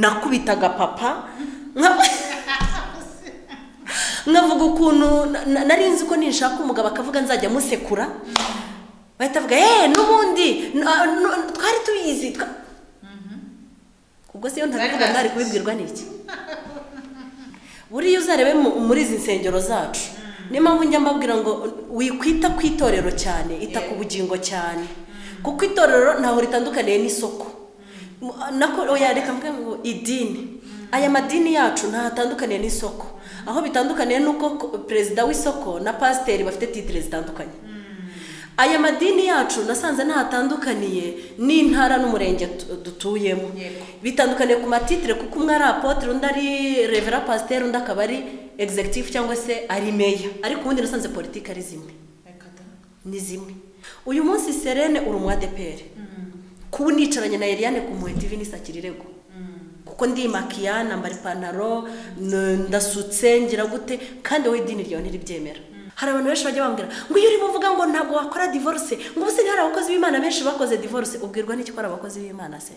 nakubitaga papa nka- nkavuga ukuntu na- na- nari nzi ko ninshaka umugabo akavuga nzajya musekura bahita bavuga eee n'ubundi n- ah, n- twari tubizi twa-" ubwo se iyo ntabivuga ntari kubibwirwa n'iki buriya uzarebe mu- muri izi nsengero zacu niyo mpamvu njya mbabwira ngo wikwita ku itorero cyane ita ku bugingo cyane kuko itorero ntaho ritandukaniye n'isoko Mu- nako oya reka mvuge ngo idini aya madini yacu ntaho atandukaniye n'isoko aho bitandukaniye n'uko ko- perezida w'isoko na pasiteri bafite titire zitandukanye aya madini yacu nasanze ntaho atandukaniye n'intara n'umurenge tu- dutuyemo Yego. bitandukaniye ku matitire kuko umwe ari apotere undi ari revera pasiteri undi akaba ari egizegitifu cyangwa se ari meya ariko ubundi nasanze politiki ari zimwe Reka da. ni zimwe uyu munsi serene uri umu adeperi kuba nicaranye na eliane ku muhe tv nisakira irego kuko ndi makiya nambara ipantaro n- ndasutse ngira gute kandi wowe idini ryawe ntiribyemera hari abantu benshi bajya bambwira ngo iyo urimo uvuga ngo ntabwo wakora divorce ngo ubusigaye hari abakozi b'imana benshi bakoze divorce ubwirwa n'iki ko ari abakozi b'imana se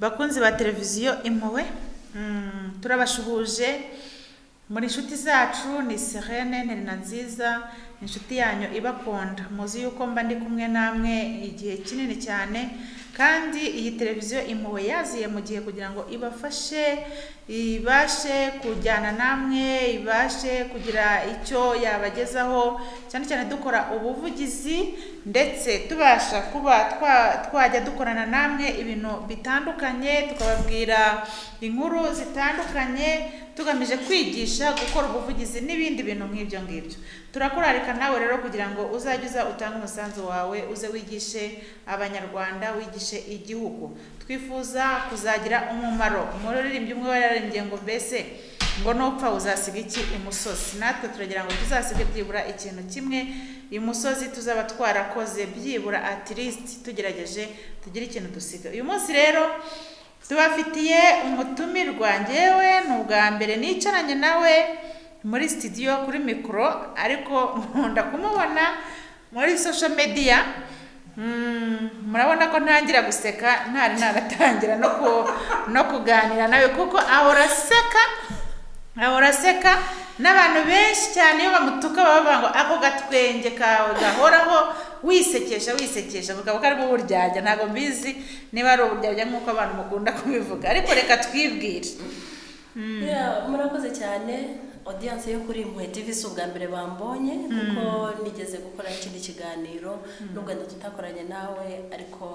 bakunzi ba televiziyo impuhwe mm, turabashuhuje muri inshuti zacu ni serene nterina nziza inshuti yanyu ibakunda muzi yuko mba ndi kumwe namwe igihe kinini cyane kandi iyi televiziyo impuhwe yaziye mu gihe kugira ngo ibafashe ibashe kujyana namwe ibashe kugira icyo yabagezaho cyane cyane dukora ubuvugizi ndetse tubasha kuba twa- twajya dukorana namwe ibintu bitandukanye tukababwira inkuru zitandukanye tugamije kwigisha gukora ubuvugizi n'ibindi bintu nk'ibyo ngibyo turakurarika nawe rero kugira ngo uzajye uza utange umusanzu wawe uze wigishe abanyarwanda wigishe igihugu twifuza kuzagira umumaro umuririmbyi umwe wararirimbye ngo mbese ngo nupfa uzasiga iki imusozi natwe turagira ngo tuzasige byibura ikintu kimwe imusozi tuzaba twarakoze byibura at least tugerageje tugire ikintu dusiga uyu munsi rero tubafitiye umutumirwa ngewe ni ubwa mbere nicaranye nawe muri studio kuri mikoro ariko nkunda kumubona muri social media Mm, murabona ko ntangira guseka ntari naratangira no ku- no kuganira nawe kuko ahora aseka ahora aseka n'abantu benshi cyane iyo bamutuka baba bavuga ngo ako gatwenge kawe gahoraho wisekesha wisekesha mugabo ko ari mu buryarya ntabwo mbizi niba ari uburyarya nk'uko abantu mukunda kubivuga ariko reka twibwire Yeah, murakoze cyane audience yo kuri impuhwe tv si ubwa mbere bambonye kuko nigeze gukora ikindi kiganiro nubwo wenda tutakoranye nawe ariko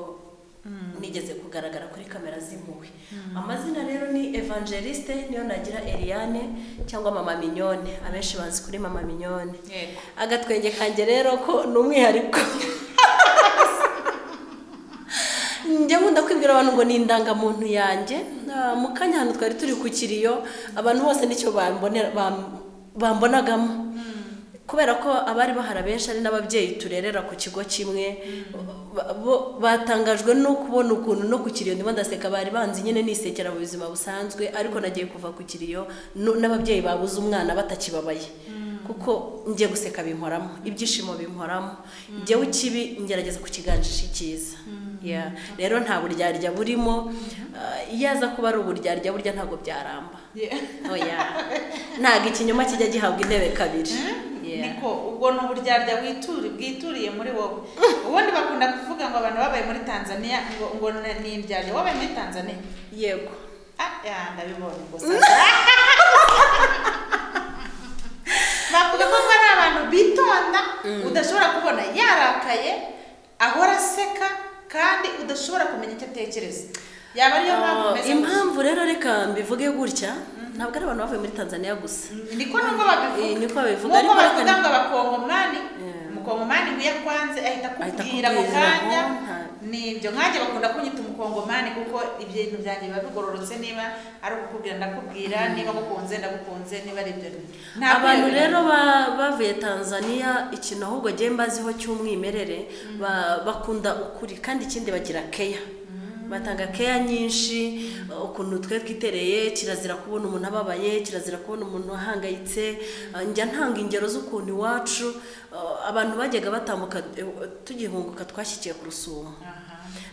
nigeze kugaragara kuri kamera z'impuhwe amazina rero ni evangeliste niyo nagira eliane cyangwa mama mignone abenshi bazi kuri mama mignone Yego. agatwenge kanjye rero ko ni umwihariko njya nkunda kwibwira abantu ngo ni indangamuntu yanjye Ah, mu kanya hano twari turi ku kiriyo abantu bose nicyo bambonera- bam- bambonagamo kubera ko abari bahari benshi ari n'ababyeyi turerera ku kigo kimwe ba- bo- batangajwe no kubona ukuntu no ku kiriyo ndimo ndaseka bari banzi nyine nisekera mu buzima busanzwe ariko nagiye kuva ku kiriyo no- n'ababyeyi babuze umwana batakibabaye kuko ngiye guseka binkoramo ibyishimo binkoramo njyewe ikibi ngerageza kukiganjisha icyiza Yeah. rero nta buryarya burimo Ah, iyo aza kuba ari uburyarya burya ntabwo byaramba oya ntabwo ikinyoma kijya gihabwa intebe kabiri Yeah. niko ubwo ni uburyarya wituri bwituriye muri wowe ubundi bakunda kuvuga ngo abantu babaye muri tanzania ngo ngo ni- ni ibyarya wabaye muri tanzania yego ah ya ndabibonye gusa bavuga ko ari abantu bitonda udashobora kubona yarakaye ahora aseka kandi udashobora kumenya icyo atekereza yaba ariyo mpamvu Ah, umeze gutya. impamvu rero reka mbivuge gutya ntabwo ari abantu bavuye muri tanzaniya gusa niko nubwo babivuga Eh, niko babivuga, ariko nkuko bavuga bakana- ngo abakongomani Yeah. umukongomani iyo akwanze ahita Ahita akubwira ako akubwira, kanya oh, nta- ni ibyo nkanjye bakunda kunyita umukongomani kuko ibintu byanjye biba bigororotse niba ari ukukubwira ndakubwira niba ngukunze ndagukunze niba ari ibyo Ntabwo abantu iyo- rero ba- bavuye tanzaniya ikintu ahubwo genda baziho cy'umwimerere ba- bakunda ukuri kandi ikindi bagira keya batanga keya nyinshi uh, ukuntu twe twitereye kirazira kubona umuntu ababaye kirazira kubona umuntu ahangayitse uh, njya ntanga ingero z'ukuntu iwacu uh, abantu bajyaga batambuka eh, tugihunguka twashyikiye ku rusumo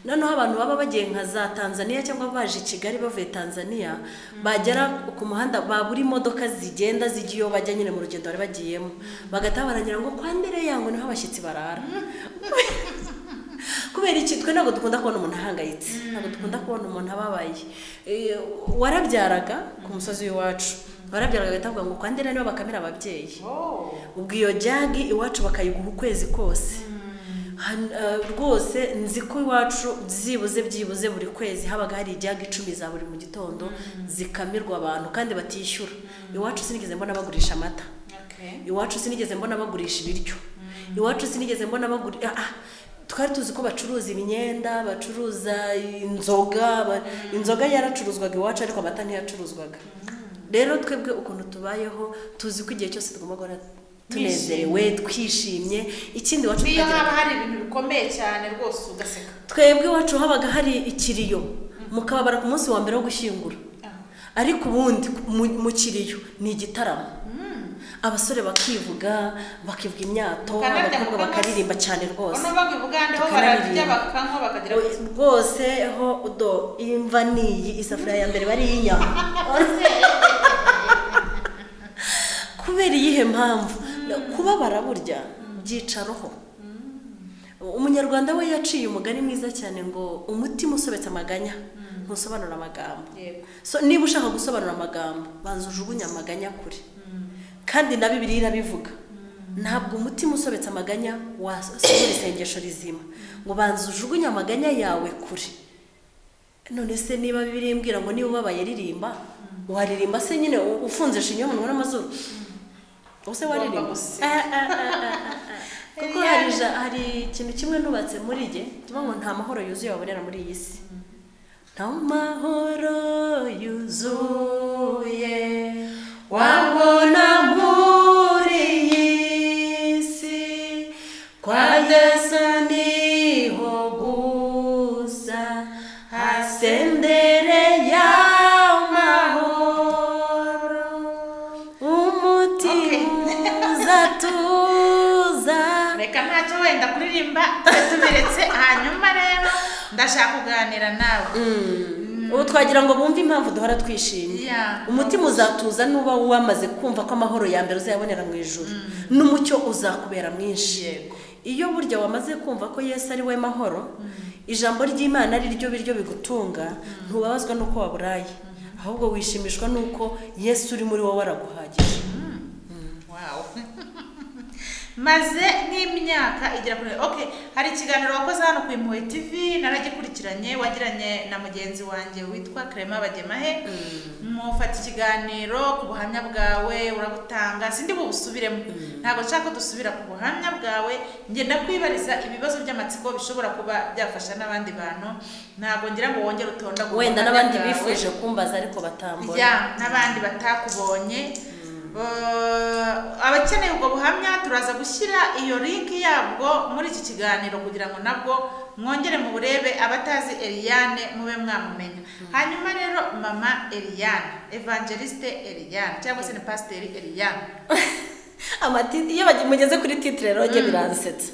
noneho abantu baba bagiye nka za tanzania cyangwa baje i kigali bavuye tanzania bagera ku muhanda babura imodoka zigenda zijya iyo bajya nyine mu rugendo bari bagiyemo bagataha baragira ngo kwa mbere yango niho abashyitsi barara kubera iki twe ntabwo dukunda kubona umuntu ahangayitse ntabwo dukunda kubona umuntu ababaye Eh, warabyaraga ku musozi w'iwacu warabyaraga agahita avuga ngo kwa ndera nibo bakamira ababyeyi ubwo iyo jagi iwacu bakayiguha ukwezi kose Han- eh, rwose nzi ko iwacu byibuze byibuze buri kwezi habaga hari ijyaga icumi za buri mu gitondo zikamirwa abantu kandi batishyura iwacu sinigeze mbona bagurisha amata iwacu sinigeze mbona bagurisha ibiryo iwacu sinigeze mbona bagurisha twari tuzi ko bacuruza imyenda bacuruza inzoga ba- inzoga yaracuruzwaga iwacu ariko amata ntiyacuruzwaga rero twebwe ukuntu tubayeho tuzi ko igihe cyose tugomba guhora tunezerewe twishimye ikindi iwacu niyo tukagira- haba hari ibintu bikomeye cyane rwose ugaseka twebwe iwacu habaga hari ikiriyo mukababara ku munsi wa mbere wo gushyingura ariko ubundi mu- mu kiriyo ni igitaramo abasore bakivuga bakivuga imyato Mukanarya abakobwa mukanywa. bakaririmba cyane rwose uno bava i bugande ho bararya bakanywa bakagira Oya, rwose ho udo imva niyi isafuriya ya mbere bari iyinyama kubera iyihe mpamvu kubabara burya byicaroho umunyarwanda we yaciye umugani mwiza cyane ngo umutima usobetse amaganya ntusobanura amagambo yego so niba ushaka gusobanura amagambo banza ujugunye amaganya kure kandi na bibiri irabivuga ntabwo umutima usobetse amaganya wasohora isengesho rizima ngo banza ujugunye amaganya yawe kure none se niba bibiri imbwira ngo niba ubabaye ririmba waririmba se nyine u- ufunze shinyo umunwa n'amazuru ubuse waririmba Ugomba gusiga. Ah, ah, ah, ah, ah, ah. kuko Eliane. hari ja- hari ikintu kimwe nubatse muri jye tuvuga ngo nta mahoro yuzuye wabonera muri iyi si nta mahoro yuzuye wabona muri iyi si kwa yesu niho gusa hasendere ya mahoro umutima uzatuza reka ntacyo wenda kuririmba tubiretse hanyuma rero ndashaka kuganira nawe ubu twagira ngo bumve impamvu duhora twishimye Yeah. umutima uzatuza nuba wamaze kumva ko amahoro ya mbere uzayabonera mu ijuru n'umucyo uzakubera mwinshi Yego. iyo burya wamaze kumva ko yesu ari we mahoro ijambo ry'imana ari ryo biryo bigutunga ntubabazwa n'uko waburaye ahubwo wishimishwa n'uko yesu uri muri wowe araguhagije Wow. maze nk'imyaka igera kuri ok hari ikiganiro wakoze hano ku impuhwe tv naragikurikiranye wagiranye na mugenzi wanjye witwa Clement bagemahe mufata ikiganiro ku buhamya bwawe urabutanga sindi bubusubiremo ntabwo nshaka ko dusubira ku buhamya bwawe ngenda kwibariza ibibazo by'amatsiko bishobora kuba byafasha n'abandi bantu ntabwo ngira ngo wongere utondagure wenda ubuhamya n'abandi bwawe bifuje kumbaza ariko batambura ya n'abandi batakubonye Eh, abakeneye ubwo buhamya turaza gushyira iyo linki yabwo muri iki kiganiro kugira ngo nabwo mwongere mu burebe abatazi Eliane mube mwamumenya hanyuma rero mama Eliane evangeliste Eliane cyangwa se ni pasiteri Eliane amatiti iyo bagi- mugeze kuri titire rero njye biransetsa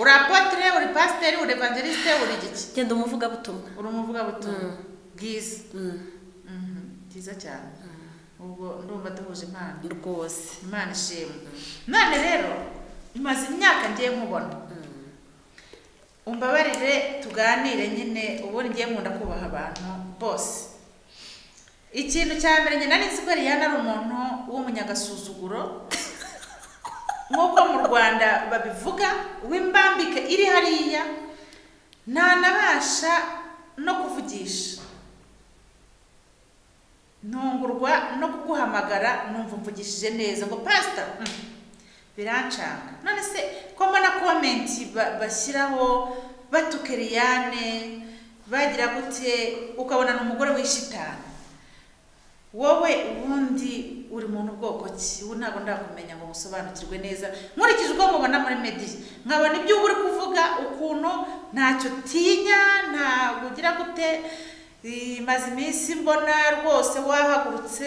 uri apotire uri pasiteri uri evangeliste uri igiki genda umuvugabutumwa uri umuvugabutumwa bwiza Mhm, byiza cyane ubwo ndumva duhuje impano rwose imana ishimwe none rero imaze imyaka ngiye nkubona umbabarire tuganire nyine ubundi ngiye nkunda kubaha abantu bose ikintu cya mbere nyina nzi ko Eliane ari umuntu w'umunyagasuzuguro nk'uko mu rwanda babivuga w'imbambike iri hariya ntanabasha no kuvugisha ntungurwa no kuguhamagara numva mvugishije neza ngo pasita mm, birancanga none se ko mbona komenti ba- bashyiraho batuka Eliane bagira gute ukabona ni umugore w'ishitani wowe ubundi uri muntu bwoko ki ubu ntabwo ndakumenya ngo usobanukirwe neza nkurikije uko mubona muri mediya nkabona ibyo uba uri kuvuga ukuntu ntacyo utinya ntabwo ugira gute imaze iminsi mbona rwose wahagurutse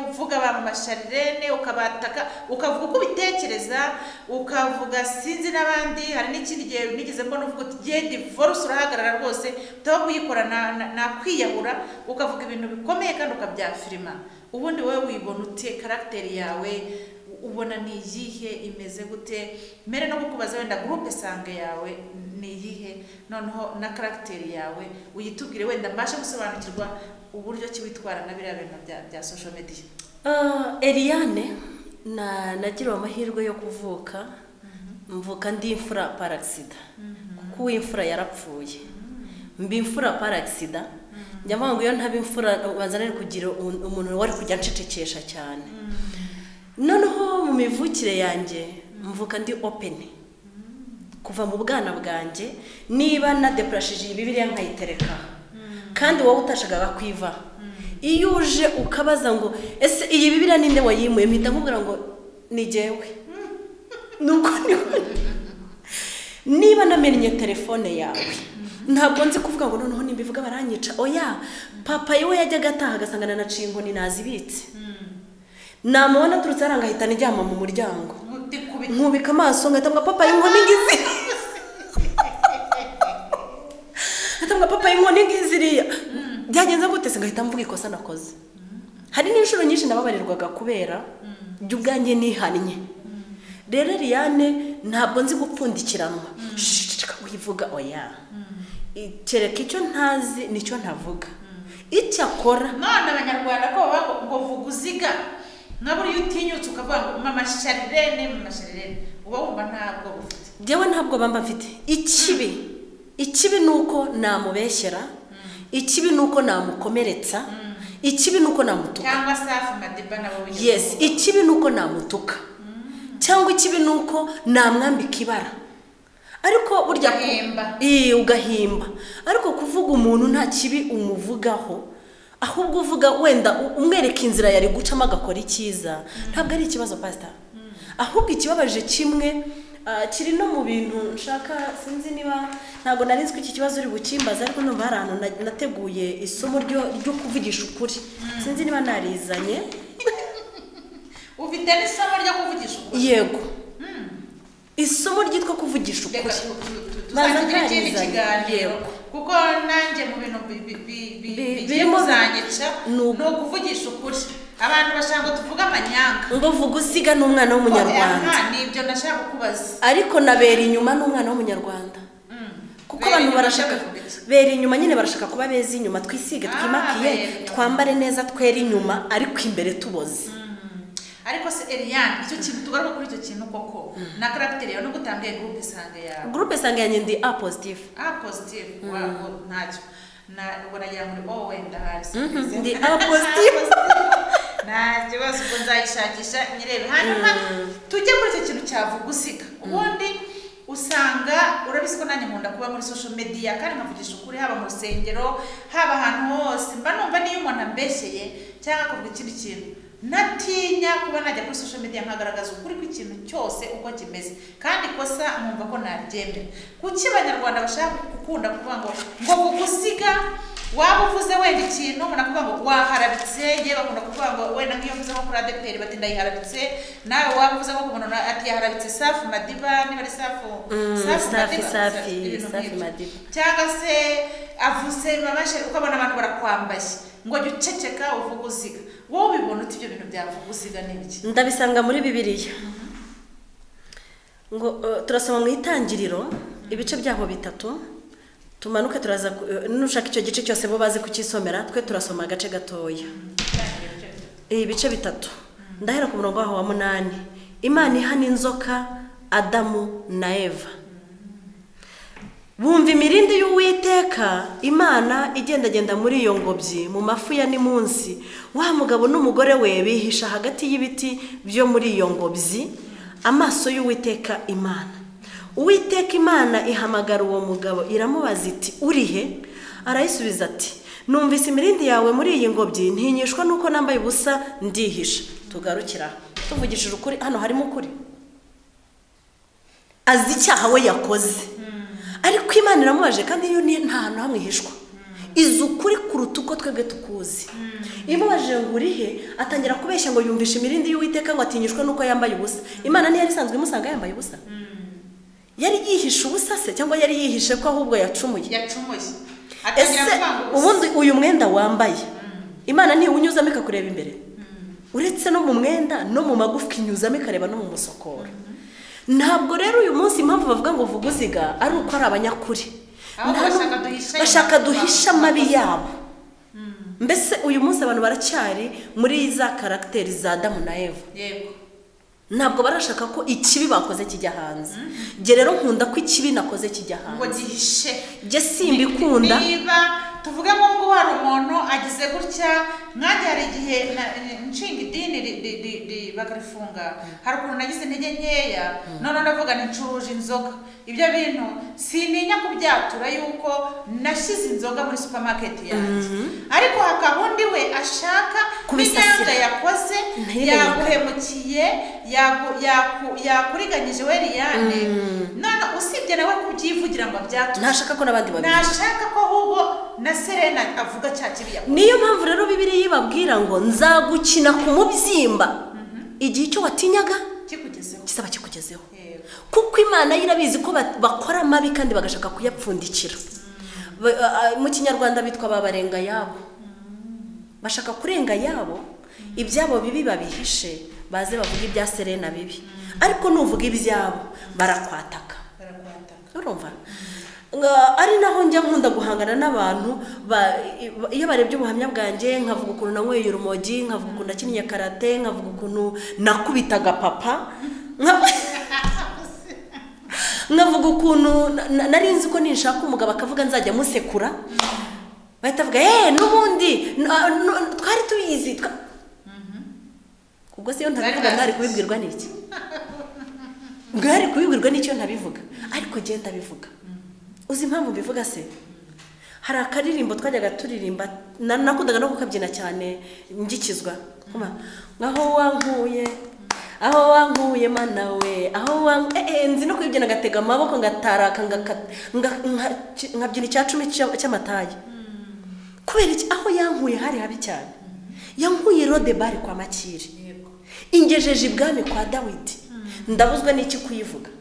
uvuga abantu masharirene ukabataka ukavuga uko ubitekereza ukavuga sinzi n'abandi hari n'ikindi gihe nigeze mbona uvuga uti genda ivoruse urahagarara rwose utaba kuyikora na- na- nakwiyahura ukavuga ibintu bikomeye kandi ukabyafirima ubundi wowe wibona ute karagiteri yawe u- ubona ni iyihe imeze gute mbere no kukubaza wenda gurupe sange yawe ni iyihe noneho na karagiteri yawe uyitubwire wenda mbashe gusobanukirwa uburyo ki witwara na biriya bintu bya bya social media Ah, Eliane na nagiriwe amahirwe yo kuvuka mvuka ndi imfura paragisida kuko uw'imfura yarapfuye mbi imfura paragisida njya mpamvu iyo ntaba imfura ubanza nari kugira umuntu- umuntu wari kujya ncecekesha cyane noneho mu mivukire yanjye mvuka ndi openi kuva mu bwana bwanjye niba nadeparashije iyi bibiliya nkayitereka kandi wowe utashakaga kwiva iyo uje ukabaza ngo ese iyi bibiliya ninde wayimuye mpita nkubwira ngo ni jyewe nuko niba niba namenye telefone yawe ntabwo nzi kuvuga ngo noneho nimbivuga baranyica oya papa we yajyaga ataha agasangana na cinkoni nazibitse namubona aturutse hariya ngahita nijyama mu muryango nkutikubita nkubika amaso ngahita mbwa papa y'inkoni ngizi ngahita mbwa papa y'inkoni ngiziriya byagenze gute se ngahita mvuga ikosa nakoze hari n'inshuro nyinshi nababarirwaga kubera jya ubwanjye nihannye rero Eliane ntabwo nzi gupfundikiranwa shishika wivuga oya I- kereka icyo ntazi nicyo ntavuga icyo akora none abanyarwanda ko baba ngo vuga uziga nka buriya utinyutse ukavuga ngo mama sharirene mama sharirene uba wumva ntabwo bufite njyewe ntabwo bamba mfite ikibi ikibi ni uko namubeshyera ikibi ni uko namukomeretsa ikibi ni uko namutuka cyangwa safi madiba nabo wigeze yes kuvuga. ikibi ni uko namutuka cyangwa ikibi ni uko namwambika ibara ariko burya ku- Ugahimba. Ii, ugahimba ariko kuvuga umuntu nta kibi umuvugaho ahubwo uvuga wenda u- umwereka inzira yari gucamo agakora icyiza ntabwo ari ikibazo pasita ahubwo ikibabaje kimwe ah, kiri no mu bintu nshaka sinzi niba ntabwo nari nzi ko iki kibazo uri bukimbaza ariko numva hari ahantu na- nateguye isomo ryo ryo kuvugisha ukuri sinzi niba narizanye ufite n'isomo ryo kuvugisha ukuri yego isomo ryitwa kuvugisha ukuri Reka tu- tu- tu- Baza tuzagira ikindi ntarizanye. kiganiro Yego. kuko nanjye mu bintu bi- bi- bi- bi- Bi- bigiye birimo- kuzanyica ni ni uku. ukuvugisha ukuri abantu bashaka ngo tuvuge amanyanga ngo vuga usiga n'umwana w'umunyarwanda Aha, ni ibyo nashaka kukubaza ariko na bera inyuma n'umwana w'umunyarwanda kuko Bera abantu inyuma barashaka ndabivuga iki? bera inyuma nyine barashaka kuba beza inyuma twisige Ah, twimakiye bera inyuma. twambare neza twere inyuma ariko imbere tuboze ariko se Eliane icyo kintu tugaruka kuri icyo kintu koko na karagiteri yawe nubwo utambaye gurupe isange yawe gurupe sanga yanjye ndi a positive ah positive wabo ntacyo na ubwo nagira ngo oh wenda hasi Mhm, ndi A positive. nta kibazo ubwo nzayishakisha nyirebe hanyuma tujye kuri icyo kintu cyavuga usiga ubundi usanga urabizi ko nanjye nkunda kuba muri social media kandi nkavugisha ukuri haba mu rusengero haba ahantu hose mba numva niyo umuntu ambeshyeye cyangwa akavuga ikindi kintu natinya kuba najya kuri social media nkagaragaza ukuri kw'ikintu cyose uko kimeze kandi ikosa nkumva ko naryemera kuki abanyarwanda bashaka gukunda kuvuga ngo ngo kugusiga waba uvuze wenda ikintu umuntu akavuga ngo waharabitse yewe bakunda kuvuga ngo wenda nk'iyo mvuze nko kuri adeperi bati ndayiharabitse nawe waba uvuze nko ku muntu na- ati yaharabitse safi madiba niba ari safu Mm, safi madiba, safi ibintu safi nk'ibyo madiba cyangwa se avuze babashe ukabona abantu barakwambaye ngo jya uceceka uvuge uziga wowe ubibona uti ibyo bintu byavuga uziga ni iki ndabisanga muri bibiliya ngo eh, turasoma mu itangiriro ibice byaho bitatu tumanuke turaza ku- eh, nushaka icyo gice cyose bo bazi kucyisomera twe turasoma agace gatoya ibice bitatu ndahera ku murongo waho wa munani imana ihana inzoka adamu na eva bumva imirindi y'uwiteka imana igendagenda muri iyo ngobyi mu mafu ya munsi wa mugabo n'umugore we bihisha hagati y'ibiti byo muri iyo ngobyi amaso y'uwiteka imana uwiteka imana ihamagara uwo mugabo iramubaza iti urihe arayisubiza ati numvise imirindi yawe muri iyi ngobyi ntinyishwa nuko nambaye ubusa ndihisha tugarukira aha tuvugishije ukuri hano harimo ukuri azi icyaha we yakoze ariko imana iramubaje kandi iyo ni nta hantu hamwe ihishwa izi ukuri kuruta uko twebwe tukuzi imubajije ngo uri he atangira kubeshya ngo yumvishe imirindi y'uwiteka ngo atinyishwe n'uko yambaye ubusa imana ntiyari isanzwe imusanga yambaye ubusa yari yihishe ubusa se cyangwa yari yihishe ko ahubwo yacumuye yacumuye ese atangira kuvanga ubundi uyu mwenda wambaye imana ntiwunyuzamo ikakureba imbere uretse no mu mwenda no mu magufwa inyuzamo ikareba no mu musokoro ntabwo rero uyu munsi impamvu bavuga ngo vuga uziga ari uko ari abanyakuri Ahubwo Ntabwo- bashaka duhishe- bashaka duhishe amabi yabo mbese uyu munsi abantu baracyari muri za karagiteri za damu na eva yego ntabwo barashaka ko ikibi bakoze kijya hanze jye rero nkunda ko ikibi nakoze kijya ngo hanze gihishe jye simbikunda niba tuvuge ngo ngo hari umuntu agize gutya nkanjye hari igihe na- nshinga idini ri- ri- ri- ri- bakarifunga hari ukuntu nagize intege nkeya none ndavuga nti ncuruje inzoga ibyo bintu sininya kubyatura yuko nashyize inzoga muri supermarket yanjye ariko hakaba undi we ashaka Kubisasira. n'imyanda yakoze Ntibenyeka. yaguhemukiye yaku- yaku- yakuriganyije we liyane none usibye nawe kubyivugira ngo abyature ntashaka ko n'abandi babivuga nashaka ko ahubwo na serena avuga cya kiriya niyo mpamvu rero bibiri yibabwira ngo nzagukina ku mubyimba igihe icyo watinyaga kikugezeho gisaba kikugezeho Yego. kuko imana yo irabizi ko ba- bakora amabi kandi bagashaka kuyapfundikira Ba- a- a- mu kinyarwanda bitwa babarenga yabo bashaka kurenga yabo ibyabo bibi babihishe baze bavuge ibya serena bibi ariko nuvuga ibyabo barakwataka barakwataka urumva Nga- ari naho njya nkunda guhangana n'abantu ba- i- ba- iyo barebye ubuhamya bwanjye nkavuga ukuntu nanyweye urumogi nkavuga ukuntu nakinnye karate nkavuga ukuntu nakubitaga papa nka- nkavuga ukuntu na- na- nari nzi ko ninshaka umugabo akavuga nzajya musekura bahita bavuga eee n'ubundi na- nu- twari tubizi twa-" ubwo se iyo ntabivuga Bari mwari bazi. kubibwirwa n'iki mwari kubibwirwa n'icyo ntabivuga ariko njye ndabivuga uzi impamvu mbivuga se hari akaririmbo twajyaga turirimba na- nakundaga no kukabyina cyane ngikizwa Kuma, aho wankuye aho wankuye mana we aho wan eh, eh, nzi no kubibyina ngatega amaboko ngataraka ngaka- nga- nka- nkabyina icya cumi cy'a- cy'amatayi kubera iki aho yankuye hari habi cyane yankuye rode bari kwa makire yego ingejeje ibwami kwa dawidi ndabuzwa n'iki kuyivuga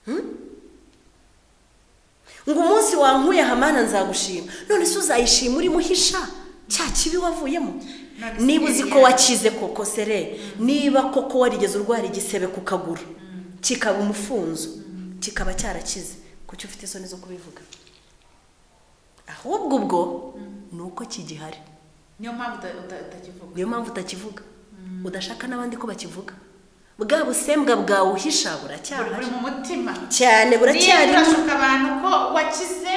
Hmm? ngo umunsi wankuye hamana nzagushima none se uzayishima uri muhisha cya kibi wavuyemo None se niba uzi ko yari- wakize koko sere niba koko warigeze urwara igisebe ku kaguru kikaba umufunzo kikaba cyarakize kuki ufite isoni zo kubivuga ahubwo ubwo ni uko kigihari niyo mpamvu uta- uta- utakivuga niyo mpamvu utakivuga udashaka n'abandi ko bakivuga bwa busembwa bwawe uhisha buri buracyahari buri mu mutima cyane niyo buracyarimo turashuka abantu ko wakize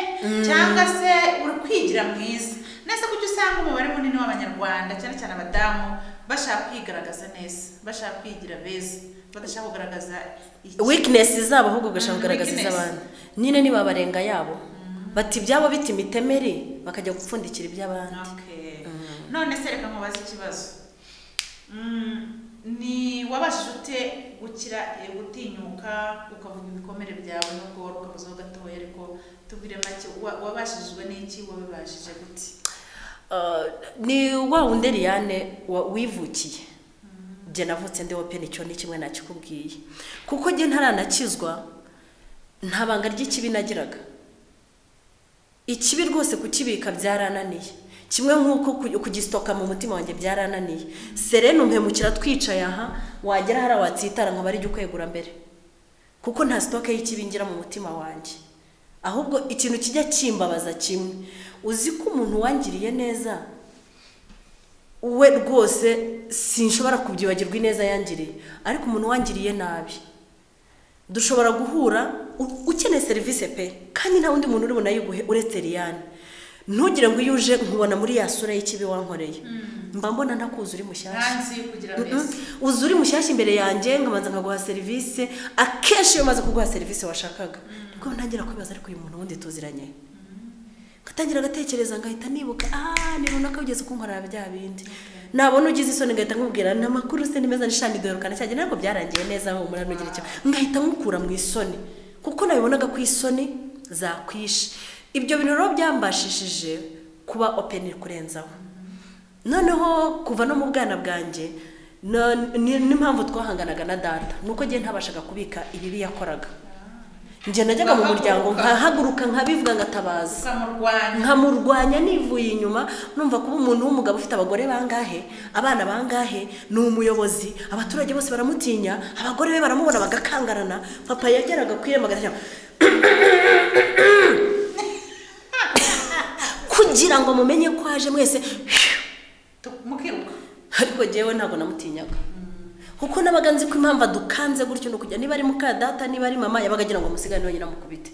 cyangwa se uri kwigira mwiza nese kuki usanga umubare munini w'abanyarwanda cyane cyane abadamu bashaka kwigaragaza neza bashaka kwigira beza badashaka kugaragaza iki- weakness zabo ahubwo ugashaka Mm, kugaragaza weakness. iz'abandi nyine nibabarenga yabo bati ibyabo bita imitemeri bakajya gupfundikira iby'abandi Okay. none se reka nkubaze ikibazo Mm, ni wabashije ute gukira eh, gutinyuka ukavuga ibikomere byawe nubwo wari ukabuzeho gatoya ariko tubwire make wa- wabashijwe n'iki wabibashije gute Uh, ni wa wundi Liliane wa- wivukiye njye navutse ndi open icyo ni kimwe nakikubwiye kuko njye ntaranakizwa nta banga ry'ikibi nagiraga ikibi rwose kukibika byarananiye kimwe nk'uko ku- kugisitoka mu mutima wanjye byarananiye serene umpemukira twicaye aha wagera hariya watsitara nkaba ari jya ukwegura mbere kuko nta sitoke y'ikibi ngira mu mutima wanjye ahubwo ikintu kijya kimbabaza kimwe uzi ko umuntu wangiriye neza we rwose sinshobora kubyibagirwa ineza yangiriye ariko umuntu wangiriye nabi dushobora guhura u- ukeneye serivisi pe kandi nta wundi muntu uri bunayiguhe uretse liyane ntugire ngo iyo uje nkubona muri ya sura y'ikibi wankoreye mba mbona ntakuzi uri mushyashya ntanzi kugira beza uzu uri mushyashya imbere yanjye nkabanza nkaguha serivisi akenshi iyo umaze kuguha serivisi washakaga nibwo ntangira kwibaza ariko uyu muntu wundi tuziranye ngatangira agatekereza ngahita nibuka aha ni runaka bigeze kunkorera bya bindi nabona ugize isoni ngahita nkubwira nta makuru se ni meza nishani dorukana cyane ntabwo byarangiye neza aho umuntu agira icyo ngahita nkukura mu isoni kuko nabibonaga ko isoni zakwishe ibyo bintu rero byambashishije kuba openi kurenzaho noneho kuva no mu bwana bwanjye no- ni- n'impamvu twahanganaga na data ni uko ngiye ntabashaga kubika ibibi yakoraga njye najyaga mu muryango nkahaguruka nkabivuga ngatabaza ukamurwanya nkamurwanya nivuye inyuma numva kuba umuntu w'umugabo ufite abagore bangahe abana bangahe ni umuyobozi abaturage bose baramutinya abagore be baramubona bagakangarana papa yageraga ku irembo agashyira kugira ngo mumenye ko aje mwese tu- mukiruka ariko njyewe ntabwo namutinyaga kuko nabaga nzi ko impamvu adukanze gutyo ni ukujya niba ari mukadata niba ari mama yabaga agira ngo musigane wenyine amukubite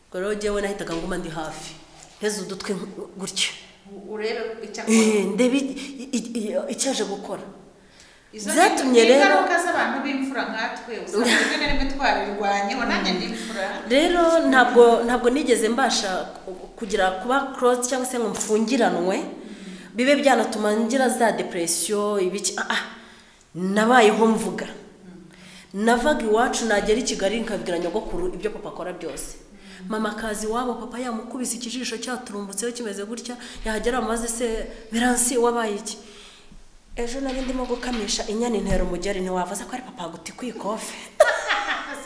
ubwo rero njyewe nahitaga nguma ndi hafi nteze udutwi nk- gutyo u- urebe icyo akora Eh, ndebe i- i- i- icyo aje gukora Izo ni- byatumye ni rero- ingaruka z'abantu b'imfura nkatwe usanga rimwe na rimwe twabirwanyeho nanjye ndi imfura rero ntabwo ntabwo nigeze mbasha ku- kugira kuba cross cyangwa se ngo mfungiranwe bibe byanatuma ngira za depression ibiki ah, ah, nabayeho mvuga navaga iwacu nagera i kigali nkabwira nyogokuru ibyo papa akora byose mama akaza iwabo papa yamukubise ikijisho cyaturumbutseho kimeze gutya yahagera amaze se biransi wabaye iki ejo nari ndimo gukamisha inyana intero umugeri ntiwavuze ko ari papa guti kwikofe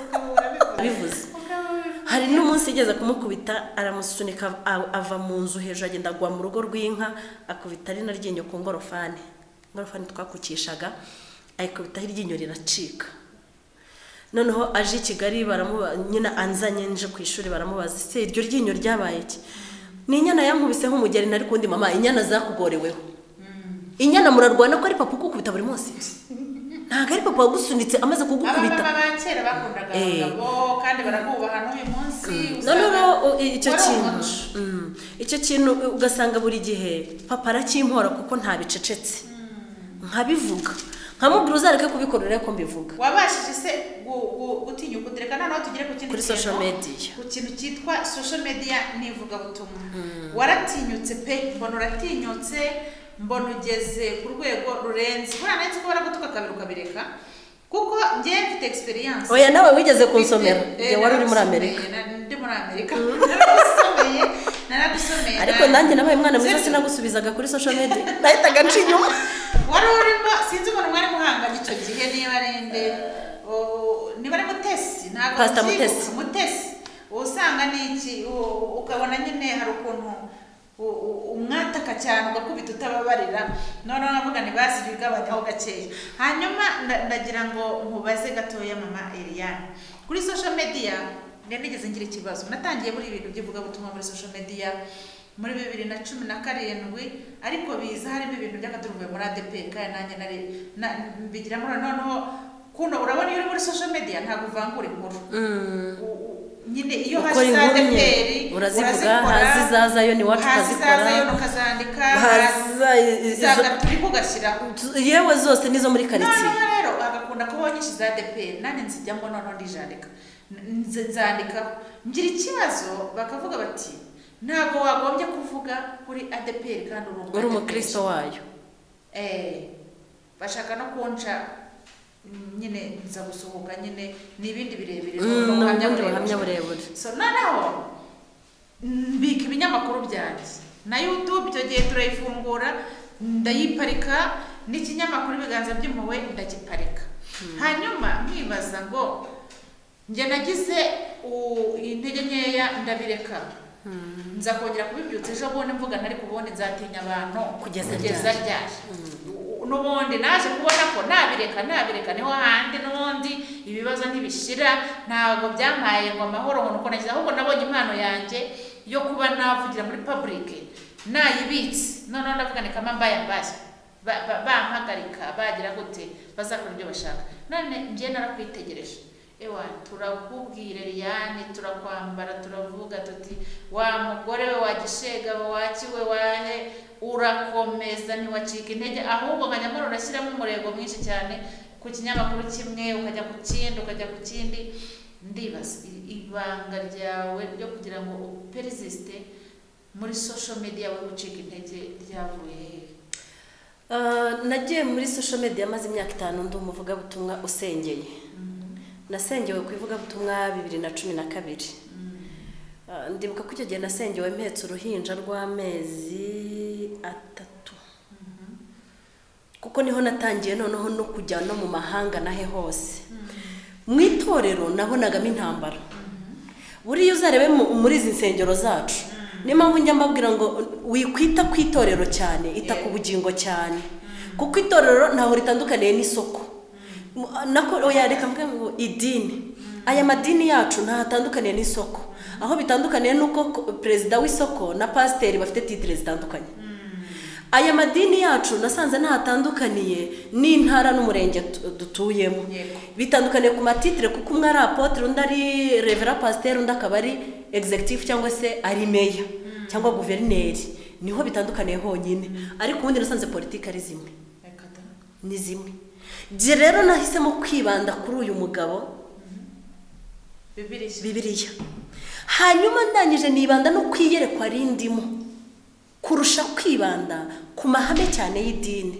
ukaba urabikora bivuze Ukaba urabikora. hari n'umunsi yigeze kumukubita aramusunika a- ava mu nzu hejuru agenda agwa mu rugo rw'inka akubita ari ryinyo ku ngorofani ingorofani twakukishaga ayikubitaho iryinyo riracika noneho aje i kigali baramuba nyine anzanye nje ku ishuri baramubaza se iryo ryinyo ryabaye iki ni inyana yankubise nk'umugeri nari kundi mama inyana zakugoreweho inyana murarwana ko ari papa ukukubita buri munsi ntabwo ari papa wagusunitse amaze kugukubita abamama ba kera bakundaga Eh. abagabo kandi barabubaha n'uyu munsi usanga noneho icyo wari kintu umuco. Mm. icyo kintu uh, ugasanga buri gihe papa arakimpora kuko ntabicecetse nkabivuga nkamubwira uzareke kubikora urebe ko mbivuga wabashije se gu- gu- gutinyuka utereka noneho tugere ku kindi Kuri kintu. social media. ku kintu cyitwa social media n'ivugabutumwa waratinyutse pe mbona uratinyutse mbona ugeze ku rwego rurenze buriya nanjye ko baragutuka kabiri ukabireka kuko njye mfite experience oya nawe wigeze kunsomera Mfite- igihe eh, wari uri muri naragusomeye, amerika na- ndi muri amerika naragusomeye naragusomeye ariko nanjye nabaye umwana mwiza Sinzi- sinagusubizaga kuri social media nahitaga nca inyuma wari urimo sinzi umuntu mwari muhanganye icyo gihe niba ari nde o- niba ari mutesi ntabwo Pastor mbyibuka. Mutesi. mutesi uba usanga ni iki u- ukabona nyine hari ukuntu u- u- umwataka cyane ugakubita utababarira noneho nkavuga ntibasi jya ugabanyaho gakeya hanyuma nda- ndagira ngo nkubaze gatoya mama Eliane kuri social media nari nigeze ngira ikibazo natangiye muri ibintu by'ivugabutumwa muri social media muri bibiri na cumi na karindwi ariko biza harimo ibintu by'akaduruvuye muri ADPK nanjye nari na- mbigiramo noneho kuno urabona iyo uri muri social media ntabwo uvangura inkuru U- u- nyine iyo Ukora hasi za inkuru nyine. ADPR Urazivuga, haza izazayo n'iwacu ukazikora. hazizazayo ukazandika Haza i- izo- zagaturi kugashyiraho yewe zose nizo muri karitsiye noneho rero agakunda kuba nyinshi za deperi nanjye nzijyamo noneho ndijandika N- nze nzandikaho ngira ikibazo bakavuga bati ntabwo wagombye kuvuga uri adeperi kandi uri umu uri ADPR." umukristo wayo Eh, bashaka no kunca mm, nyine nza gusohoka nyine ni ibindi birebire Mm, ni ubuhamya ni ubundi burebure. buhamya burebure. so noneho mbika ibinyamakuru byanjye na youtube icyo gihe turayifungura ndayiparika n'ikinyamakuru ibiganza by'impuhwe ndagiparika hanyuma nkibaza ngo njye nagize u- intege nkeya ndabireka nza kongera kubibyutsa ejo bundi mvuga ariko ubundi nzatinya abantu Kugeza kugeza ryari? ryari U- n'ubundi naje kubona ko nabireka nabireka niho handi n'ubundi ibibazo ntibishira ntabwo byampaye ngo amahoro ngo nuko nagize ahubwo nabonye impano yanjye yo kuba navugira muri public nayibitse noneho ndavuga ni kama mbaya mbaya Ba- ba- bampagarika bagira gute bazakora ibyo bashaka none njye narakwitegereje ewa turakubwira Liliane turakwambara turavuga tuti wa mugore we wa gishega we wa kiwe wahe urakomeza ntiwacika intege ahubwo nka nyamara urashyiramo umurego mwinshi cyane ku kinyamakuru kimwe ukajya ku kindi ukajya ku kindi ndibaza i- ibanga ryawe ryo kugira ngo uperizisite muri social media wowe ucika intege ryavuye hehe Ah, nagiye muri social media maze imyaka itanu ndi umuvugabutumwa usengeye nasengewe ku ivugabutumwa bibiri na cumi na kabiri Ah, ndibuka ko icyo gihe nasengewe mpetse uruhinja rw'amezi atatu kuko niho natangiye noneho no kujya no mu mahanga nahe hose mu itorero nabonagamo intambara buriya uzarebe mu- muri izi nsengero zacu niyo mpamvu njya mbabwira ngo wikwita ku itorero cyane ita ku bugingo cyane kuko itorero ntaho ritandukaniye n'isoko Mu- nako oya, reka mvuge ngo idini aya madini yacu ntaho atandukaniye n'isoko aho bitandukaniye n'uko ko- perezida w'isoko na pasiteri bafite titire zitandukanye aya madini yacu nasanze ntatandukaniye n'intara n'umurenge tu- dutuyemo Yego. bitandukaniye ku matitire kuko umwe ari apotre undi ari revera pasiteri undi akaba ari executive cyangwa se ari meya cyangwa guverineri niho bitandukaniye honyine ariko ubundi nasanze politiki ari zimwe Reka da. ni zimwe Jye rero nahisemo kwibanda kuri uyu mugabo Bibiliya. bibiriya hanyuma ndangije nibanda no ku iyerekwa rindimo kurusha kwibanda ku mahame cyane y'idini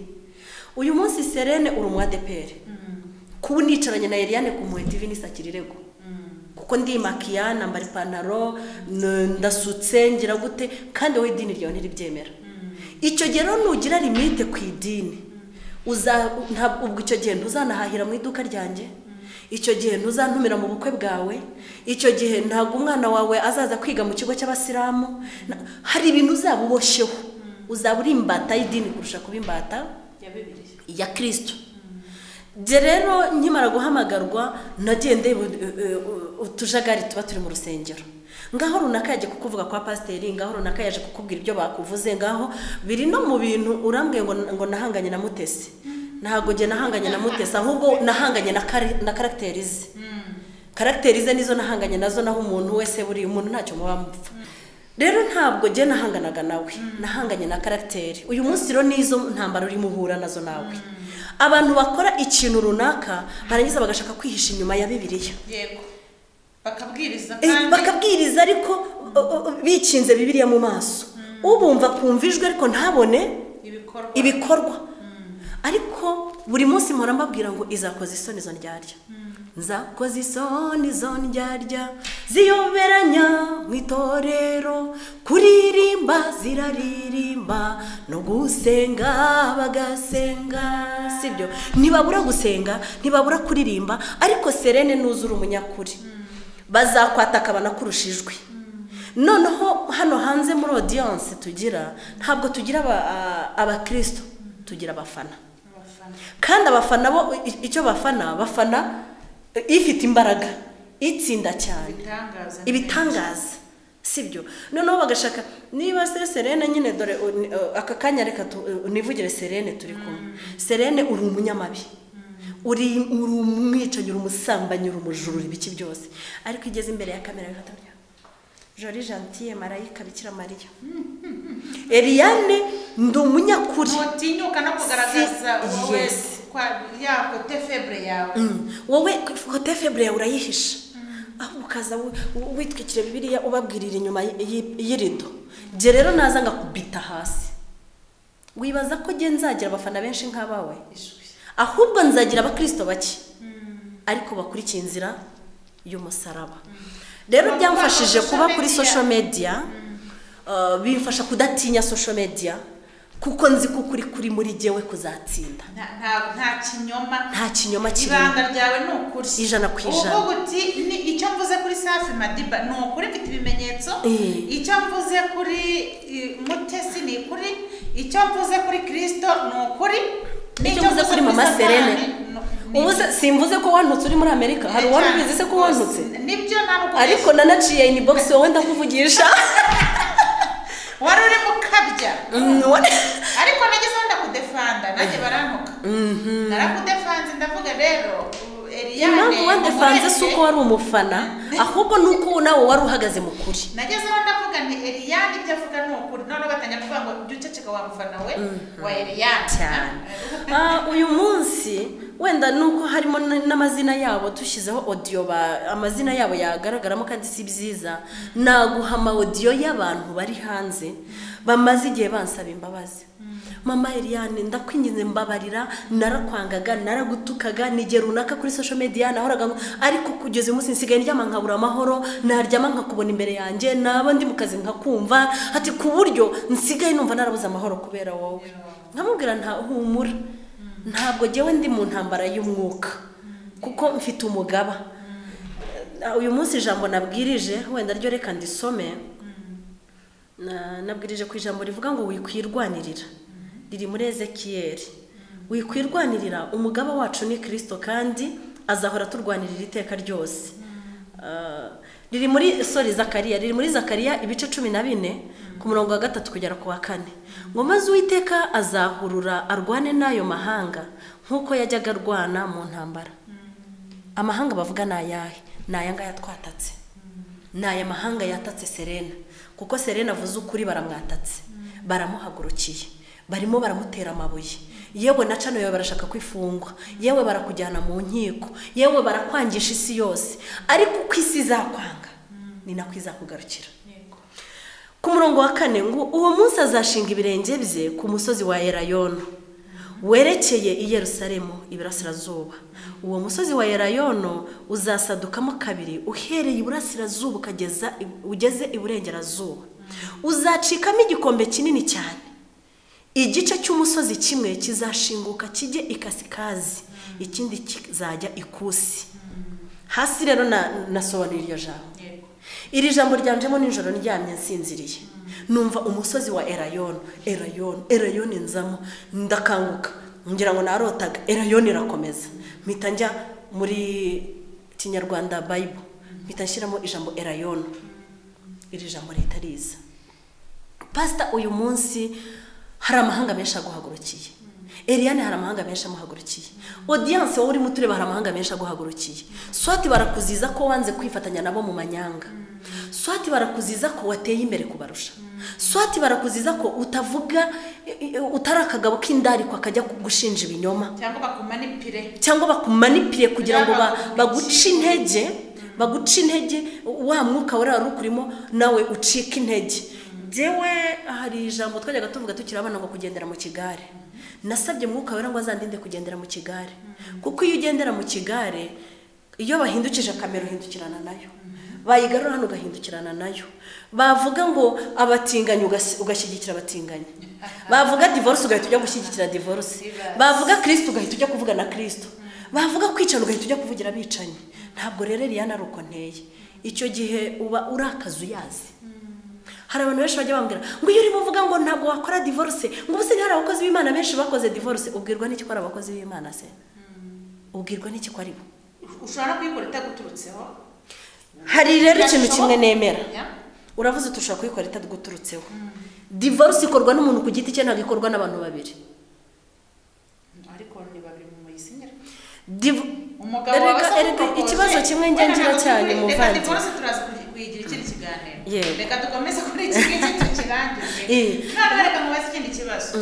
uyu munsi serene uri umu adeperi kuba unicaranye na Eliane ku muhe tv nisakira irego kuko ndimakiya nambara ipantaro n- ndasutse ngira gute kandi wowe idini ryawe ntiribyemera icyo gihe rero nugira limite ku idini uza nta- ubwo icyo gihe ntuzanahahira mu iduka ryanjye icyo gihe ntuzantumira mu bukwe bwawe icyo gihe ntabwo umwana wawe azaza kwiga mu kigo cy'abasilamu Na- hari ibintu uzaba uboshyeho uzaba uri imbata y'idini kurusha kuba imbata Ya Bibiliya. ya kirisito Jye rero nkimara guhamagarwa nagiye ndeba eh, eh, utujagari tuba turi mu rusengero ngaho runaka yaje kukuvuga kwa pasiteri ngaho runaka yaje kukubwira ibyo bakuvuze ngaho biri no mu bintu urambwiye ngo ngo nahanganye na mutesi ntabwo njye nahanganye na mutesi ahubwo nahanganye na kari- na karagiteri ze karagiteri ze nizo nahanganye nazo naho umuntu wese buriya umuntu ntacyo muba mupfa rero ntabwo njye nahanganaga nawe nahanganye na karagiteri uyu munsi rero nizo ntambaro urimo uhura nazo nawe abantu bakora ikintu runaka barangiza bagashaka kwihisha inyuma ya bibiliya Yego. Bakabwiriza Eh, kandi. bakabwiriza ariko o- o- bikinze bibiliya mu maso ubumva akumva ijwi ariko ntabone Ibikorwa. ibikorwa ariko buri munsi mpora mbabwira ngo izakoze isoni izo ndyarya nzakoze isoni izo ndyarya ziyoberanya mu itorero kuririmba ziraririmba no gusenga bagasenga sibyo ntibabura gusenga ntibabura kuririmba ariko serene nuzura umunyakuri bazakwataka banakurusha ijwi noneho hano hanze muri audience tugira ntabwo tugira aba- a- abakristo tugira abafana Abafana. kandi abafana bo i- icyo bafana bafana eh, ifite imbaraga itsinda cyane Ibitangaza. ibitangaza sibyo noneho bagashaka niba se serene nyine dore u- ni- uh, aka kanya reka tu- uh, nivugire serene turi kumwe serene uri umunyamabi uri uri umwicanyi uri umusambanyi uri umujura uri ibiki byose ariko igeze imbere ya kamera bifata gutya. jori gentille marayika bikira mariya eliane ndi umunyakuri Ntutinyuka no kugaragaza Si- wowe Yes. kwa ya kote febre yawe. wowe kote febure yawe urayihisha aho ukaza wi- wi- witwikira bibiliya ubabwirira inyuma y- y- y'irido jye rero naza ngakubita hasi wibaza ko jye nzagira abafana benshi nk'abawe Ijwi. ahubwo nzagira abakirisito bake ariko bakurikiye inzira y'umusaraba rero byamfashije kuba kuri social media uh, bimfasha kudatinya social media kuko nzi ko ukuri kuri muri jyewe kuzatsinda Nta nta- nta kinyoma. nta kinyoma kirimo ibanga ryawe ni ukuri Ijana ku ijana. uvuga uti ni icyo mvuze kuri safi madiba ni ukuri mfite ibimenyetso Eh. icyo mvuze kuri eh, mutesi ni ukuri icyo mvuze kuri kirisito ni ukuri icyo mvuze kuri mama serene ubu se simvuze ko wantutse uri muri amerika hari uwarubizi se ko wantutse nibyo ntabwo ariko nanaciye ini box wowe ndakuvugisha wari uri mukabya Mm, wa- ariko nageze aho ndakudefanda nanjye barantuka narakudefanze ndavuga rero u- Eliane, impamvu wandefanze si uko umurenge- wari umufana ahubwo ni uko nawe wari uhagaze mu kuri nageze aho ndavuga nti eliyani ibyo avuga ni ukuri noneho batangira kuvuga ngo jya uceceka wa mufana we wa eliyani cyane Ah, uyu munsi wenda ni uko harimo n- n'amazina yabo dushyizeho odiyo amazina yabo yagaragaramo kandi si byiza naguha ama odiyo y'abantu bari hanze bamaze igihe bansaba imbabazi mama Eliane ndakwinginze mbabarira narakwangaga naragutukaga n'igihe runaka kuri social media nahoraga ngo- ariko kugeza uyu munsi nsigaye ndyama nkabura amahoro naryama nkakubona imbere yanjye naba ndi mu kazi nkakumva ati ku buryo nsigaye numva narabuze amahoro kubera wowe nkamubwira nta humura ntabwo njyewe ndi mu ntambara y'umwuka kuko mfite umugaba Eh, uyu munsi ijambo nabwirije wenda ryo reka ndisome Na- nabwirije ku ijambo rivuga ngo wikwirwanirira riri muri ezekiyeri wikwirwanirira umugaba wacu ni kirisito kandi azahora turwanirira iteka ryose Eh, riri muri sori zakariya riri muri zakariya ibice cumi na bine ku murongo wa gatatu kugera ku wa kane ngo maze uwiteka azahurura arwane n'ayo mahanga nk'uko yajyaga arwana mu ntambara amahanga bavuga ni ayahe ni aya ngaya twatatse ni aya mahanga yatatse serena kuko serena avuze ukuri baramwatatse baramuhagurukiye barimo baramutera amabuye yewe na cano yawe barashaka kwifungwa yewe barakujyana mu nkiko yewe barakwangisha isi yose ariko uko isi izakwanga ni nako izakugarukira ku murongo wa kane ngo uwo munsi azashinga ibirenge bye ku musozi wa erayono werekeye i yerusalemu iburasirazuba uwo musozi wa erayono uzasadukamo kabiri uhereye iburasirazuba ukageza ugeze iburengerazuba uzacikamo igikombe kinini cyane igice cy'umusozi kimwe kizashinguka kijye ikasikazi ikindi kizajya ikusi hasi rero na- nasobanura iryo jambo iri jambo ryanjemo nijoro ndyamye nsinziriye numva umusozi wa erayon erayon erayon nzamo ndakanguka ngira ngo narotaga erayon irakomeza mpita njya muri kinyarwanda bible mpita nshyiramo ijambo erayon iri jambo rihita riza pasita uyu munsi hari amahanga menshi aguhagurukiye eriyane hari amahanga menshi amuhagurukiye odiyanse wowe urimo utureba hari amahanga menshi aguhagurukiye swati barakuziza ko wanze kwifatanya nabo mu manyanga swati barakuziza ko wateye imbere kubarusha swati barakuziza ko utavuga i- i- utari akagabo k'indarikwa kajya gushinja ibinyoma cyangwa bakumanipire cyangwa bakumanipire kugira ngo ba- Cyangwa baguce intege baguce intege wa mwuka wari wari ukurimo nawe ucika intege njyewe hari ijambo twajyaga tuvuga tukiri abana ngo kugendera mu kigare nasabye mwuka wera ngo azandinde kugendera mu kigare kuko iyo ugendera mu kigare iyo bahindukije kamera uhindukirana nayo bayigarura hano ugahindukirana nayo bavuga ngo abatinganyi ugasi- ugashyigikira abatinganyi bavuga divorce ugahita ujya gushyigikira divorce bavuga kirisito ugahita ujya kuvuga na kirisito bavuga kwicana ugahita ujya kuvugira abicanyi ntabwo rero riyana ari uko nteye icyo gihe uba urakaza uyazi hari abantu benshi bajya bambwira ngo iyo urimo uvuga ngo ntabwo wakora divorce ngo ubu se ntihari abakozi b'imana benshi bakoze divorce ubwirwa n'iki ko ari abakozi b'imana se ubwirwa n'iki ko ari bo ushobora kuyikora itaguturutseho hari rero ikintu kimwe nemera Ya. uravuze uti ushobora kuyikora itaguturutseho divorce ikorwa n'umuntu ku giti cye ntabwo ikorwa n'abantu babiri ariko ni babiri mu muyisinyira Div- umugabo Erega- wawe se erega akupropoze. ikibazo kimwe njye Wenda ngira ntabwo cyane, turi- muvandi. reka divorce turaza kuyi- kuyigira ikindi kiganiro Yego. reka dukomeze kuri iki ngiki tukirangize Eh. noneho reka mubaze ikindi kibazo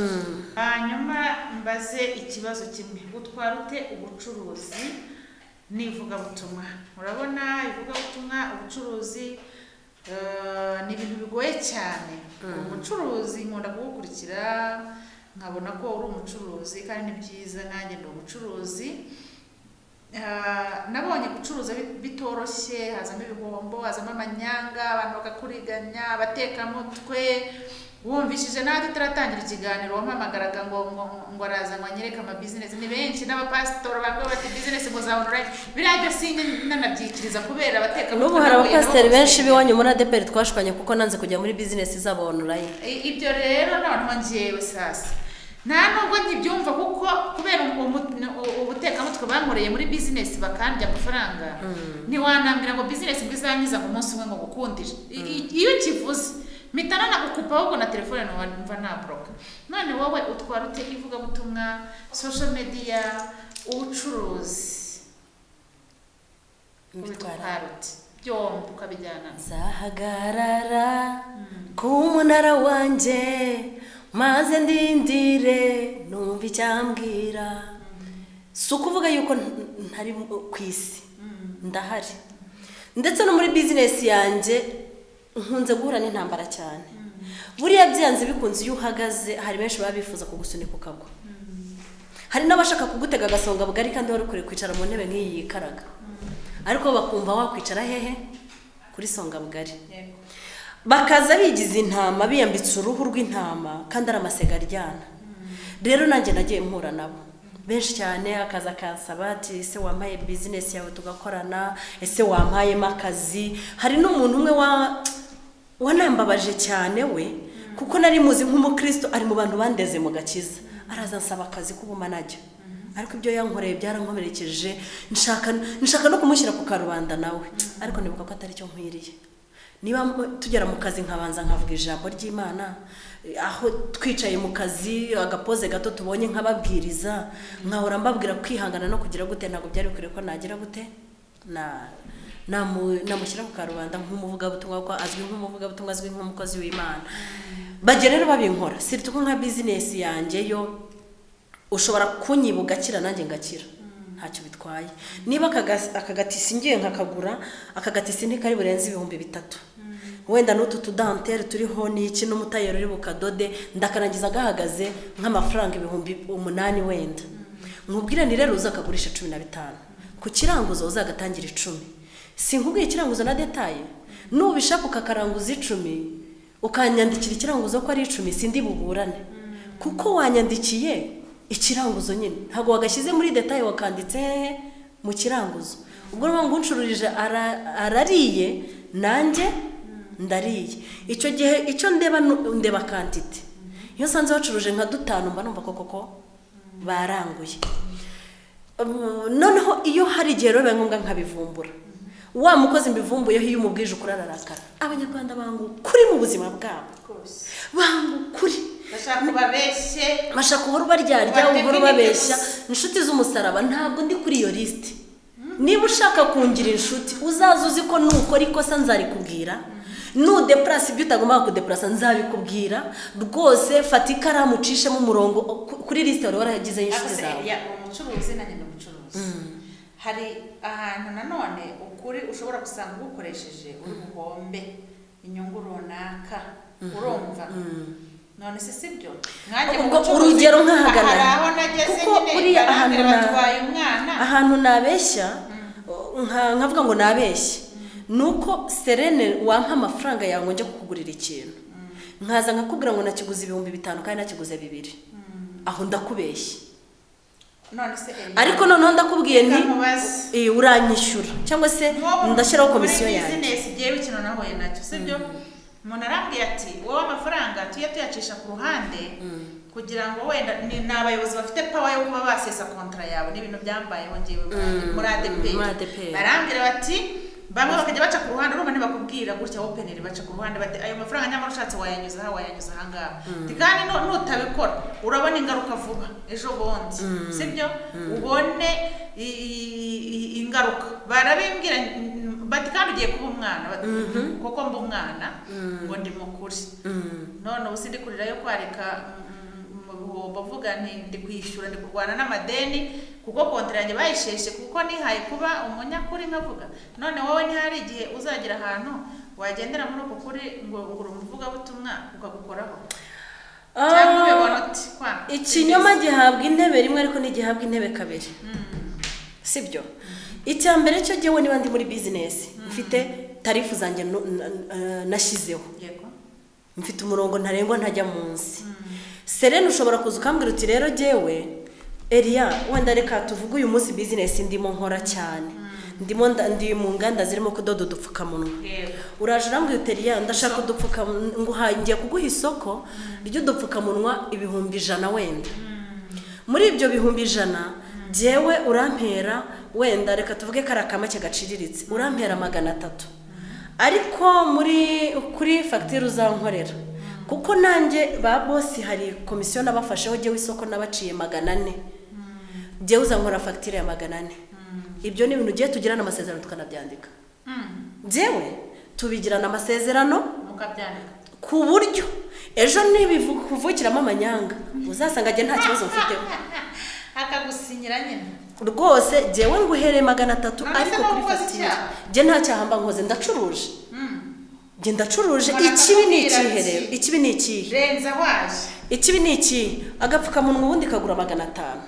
hanyuma mbaze ikibazo kimwe utwara ute ubucuruzi n'ivugabutumwa urabona ivugabutumwa ubucuruzi eh, ni ibintu bigoye cyane ubucuruzi nkunda kugukurikira nkabona ko uri umucuruzi kandi ni byiza nanjye ndi umucuruzi Ah, nabonye gucuruza bi- bitoroshye hazamo ibihombo hazamo amanyanga abantu bakakuriganya abatekamutwe wumvishije nawe tutaratangira ikiganiro wampamagaraga ngo ngo ngo araza ngo anyereke amabizinesi ni benshi n'abapasitori bamwe bati bizinesi ngo za onorayini biriya byo sinjye nanabyikiriza kubera abatekamutwe n'ubu hari nahuye nabo abapasiteri bose. benshi b'iwanyu muri adeperi twashwanye kuko nanze kujya muri bizinesi zabo onorayini I- ibyo rero noneho ngewe sasa nta nubwo ntibyumva kuko kubera ubu- ubu- ubu- ubutekamutwe bankoreye muri bizinesi bakandya amafaranga ntiwanambwira ngo bizinesi ngo izangiza ngo umunsi umwe ngo gukundire iyo ukivuze mpita nanagukupa ahubwo na telefone numva numva naboroka none wowe utwara ute ivugabutumwa social media ubucuruzi Mbitwara. ubitwara ute byombi ukabijyana nzahagarara ku munara wanjye maze ndindire numva icyambwira si ukuvuga yuko nta- ntari ku isi ndahari ndetse no muri bizinesi yanjye nkunze guhura n'intambara cyane buriya byanze bikunze iyo uhagaze hari benshi baba bifuza kugusunika ukagwa hari n'abashaka kugutega agasonga bugari kandi wari ukwiye kwicara mu ntebe nk'iyi yikaraga ariko bakumva wakwicara hehe kuri songa bugari bakaza bigize intama biyambitse uruhu rw'intama kandi ari amasega aryana rero nanjye nagiye mpura nabo benshi cyane akazi akansaba ati ese wampaye bizinesi yawe tugakorana ese wampayemo akazi hari n'umuntu umwe wa wanambabaje cyane we kuko nari muzi nk'umukristo ari mu bantu bandeze mu gakiza araza ansaba akazi k'ubuma najya ariko ibyo yankoreye byarankomerekeje nshaka nshaka no kumushyira ku karubanda nawe ariko nibuka ko atari cyo nkwiriye niba mu- tugera mu kazi nkabanza nkavuga ijambo ry'imana eh, aho twicaye mu kazi agapoze gato tubonye nkababwiriza nkahora mbabwira kwihangana no kugira gute ntabwo byari bikwiriye ko nagira gute na namu- namushyira ku karubanda nk'umuvugabutumwa ko azwi nk'umuvugabutumwa azwi nk'umukozi w'imana bajya rero babinkora sirituko nka bizinesi yanjye yo ushobora kunyiba ugakira nanjye ngakira ntacyo bitwaye niba akaga- akagatisi ngiye nkakagura akagatisi ntikari burenze ibihumbi bitatu wenda n'utu tudanteri turiho n'iki n'umutayeri uri bukadode ndakarangiza gahagaze nk'amafaranga ibihumbi umunani wenda nkubwire ni rero uzakagurisha cumi na bitanu ku kiranguzo uzagatangira icumi sinkubwiye ikiranguzo na detaye nubishaka ukakaranguza icumi ukanyandikira ikiranguzo ko ari icumi sindi buburane kuko wanyandikiye ikiranguzo nyine ntabwo wagashyize muri detaye wakanditse hehe mu kiranguzo ubwo niyo mpamvu uncururije ara- arariye nanjye ndariye icyo gihe icyo ndeba nu- ndeba kantite iyo nsanze bacuruje nka dutanu mba numva ko koko baranguye Um, noneho iyo hari igihe rero biba ngombwa nkabivumbura wa mukozi mbivumbuyeho iyo umubwije ukurarakara abanyarwanda banga ukuri mu buzima bwabo rwose banga ukuri bashaka kubabeshye bashaka uhora ubaryarya Batemba uhora ubabeshya imigezi. inshuti z'umusaraba ntabwo ndi kuri iyo lisiti niba ushaka kungira inshuti uzaza uzi ko nukora ikosa nzarikubwira nudepurasi ibyo utagombaga kudepurasa nzabikubwira rwose fata ikaramu ucishemo umurongo ku- kuri lisiti wari waragizeho inshuti Yakoze- zawe ya umucuruzi nanjye ni umucuruzi hari ahantu nanone ukuri ushobora gusanga ugukoresheje uri buhombe inyungu runaka urumva none se si byo Nanjye mu Ubwo bucuruzi, urugero nk'ahagarara. aha hari aho nageze Kuko nyine, uriya barambwira ahantu na- batwaye umwana ahantu nabeshya nka- nkavuga ngo nabeshye ni uko serene wampa amafaranga yawe njya kukugurira ikintu nkaza nkakubwira ngo nakiguze ibihumbi bitanu kandi nakiguze bibiri aho ndakubeshya none se Eliya, ariko noneho ndakubwiye nti Kamubaze. "Eh, uranyishyura cyangwa se Wowe ndashyiraho muri komisiyo yanjye bizinesi igiye bikino nahuye nacyo sibyo umuntu arambwiye ati wowe amafaranga tujye tuyacisha ku ruhande kugira ngo wenda ni ni abayobozi bafite pawa yo kuba basesa kontara yawe n'ibintu byambayeho ngewe muri- muri muri adeperi ADEPR. barambwira bati bamwe bakajya baca ku ruhande urumva ntibakubwira gutya openeri baca ku ruhande bati ayo mafaranga nyamara ushatse wayanyuza aha wayanyuza aha ngaha Ati, kandi nu- nutabikora urabona ingaruka vuba ejo bundi sibyo ubone i- i- i- ingaruka barabimbwira mm, bati kandi ugiye kuba umwana bati, kuko mba umwana ngo ndi mukuri none ubu sindi kurira yo kwareka mm, mu bihombo vuga nti ndi kwishyura ndi kurwana n'amadeni kuko kontara yanjye bayisheshe kuko nihaye kuba umunyakuri nkavuga none wowe ntihari igihe uzagera ahantu wagendera muri uko kuri ngo uri umuvugabutumwa ukagukoraho cyangwa ubibona uti kwa ikinyoma gihabwa intebe rimwe ariko ntigihabwa intebe kabiri sibyo icya mbere cyo jyewe niba ndi muri bizinesi mfite tarifu zanjye nu- n- n- nashyizeho yego mfite umurongo ntarengwa ntajya munsi serene ushobora kuza ukambwira uti rero jyewe eriya wenda reka tuvuge uyu munsi bizinesi ndimo nkora cyane ndimo nda- ndi mu nganda zirimo kudoda udupfukamunwa yego uraje urambwira uti eriya ndashaka udupfukamunwa nguhaye ngiye kuguha isoko ry'udupfukamunwa ibihumbi ijana wenda muri ibyo bihumbi ijana jyewe urampera wenda reka tuvuge ko ari akamake gaciriritse urampera magana atatu ariko muri kuri fagitire uzankorera kuko nanjye ba bosi hari komisiyo nabafasheho jyewe isoko nabaciye magana ane jyewe uzankora fagitire ya magana ane ibyo ni ibintu ugiye tugirana amasezerano tukanabyandika Mm. byewe tubigirana amasezerano mukabyandika ku buryo ejo nibivukiramo amanyanga uzasanga njye nta kibazo mfiteho akagusinyira nyine rwose njyewe nguhereye magana atatu None se ariko nawe kuri ukoze fagitire icyaha? njye nta cyaha mba nkoze ndacuruje njye ndacuruje Umuntu ikibi ni akakubwira ikihe ati, rero ikibi ni ikihe renza waje ikibi ni ikihe agapfukamunwa ubundi kagura magana atanu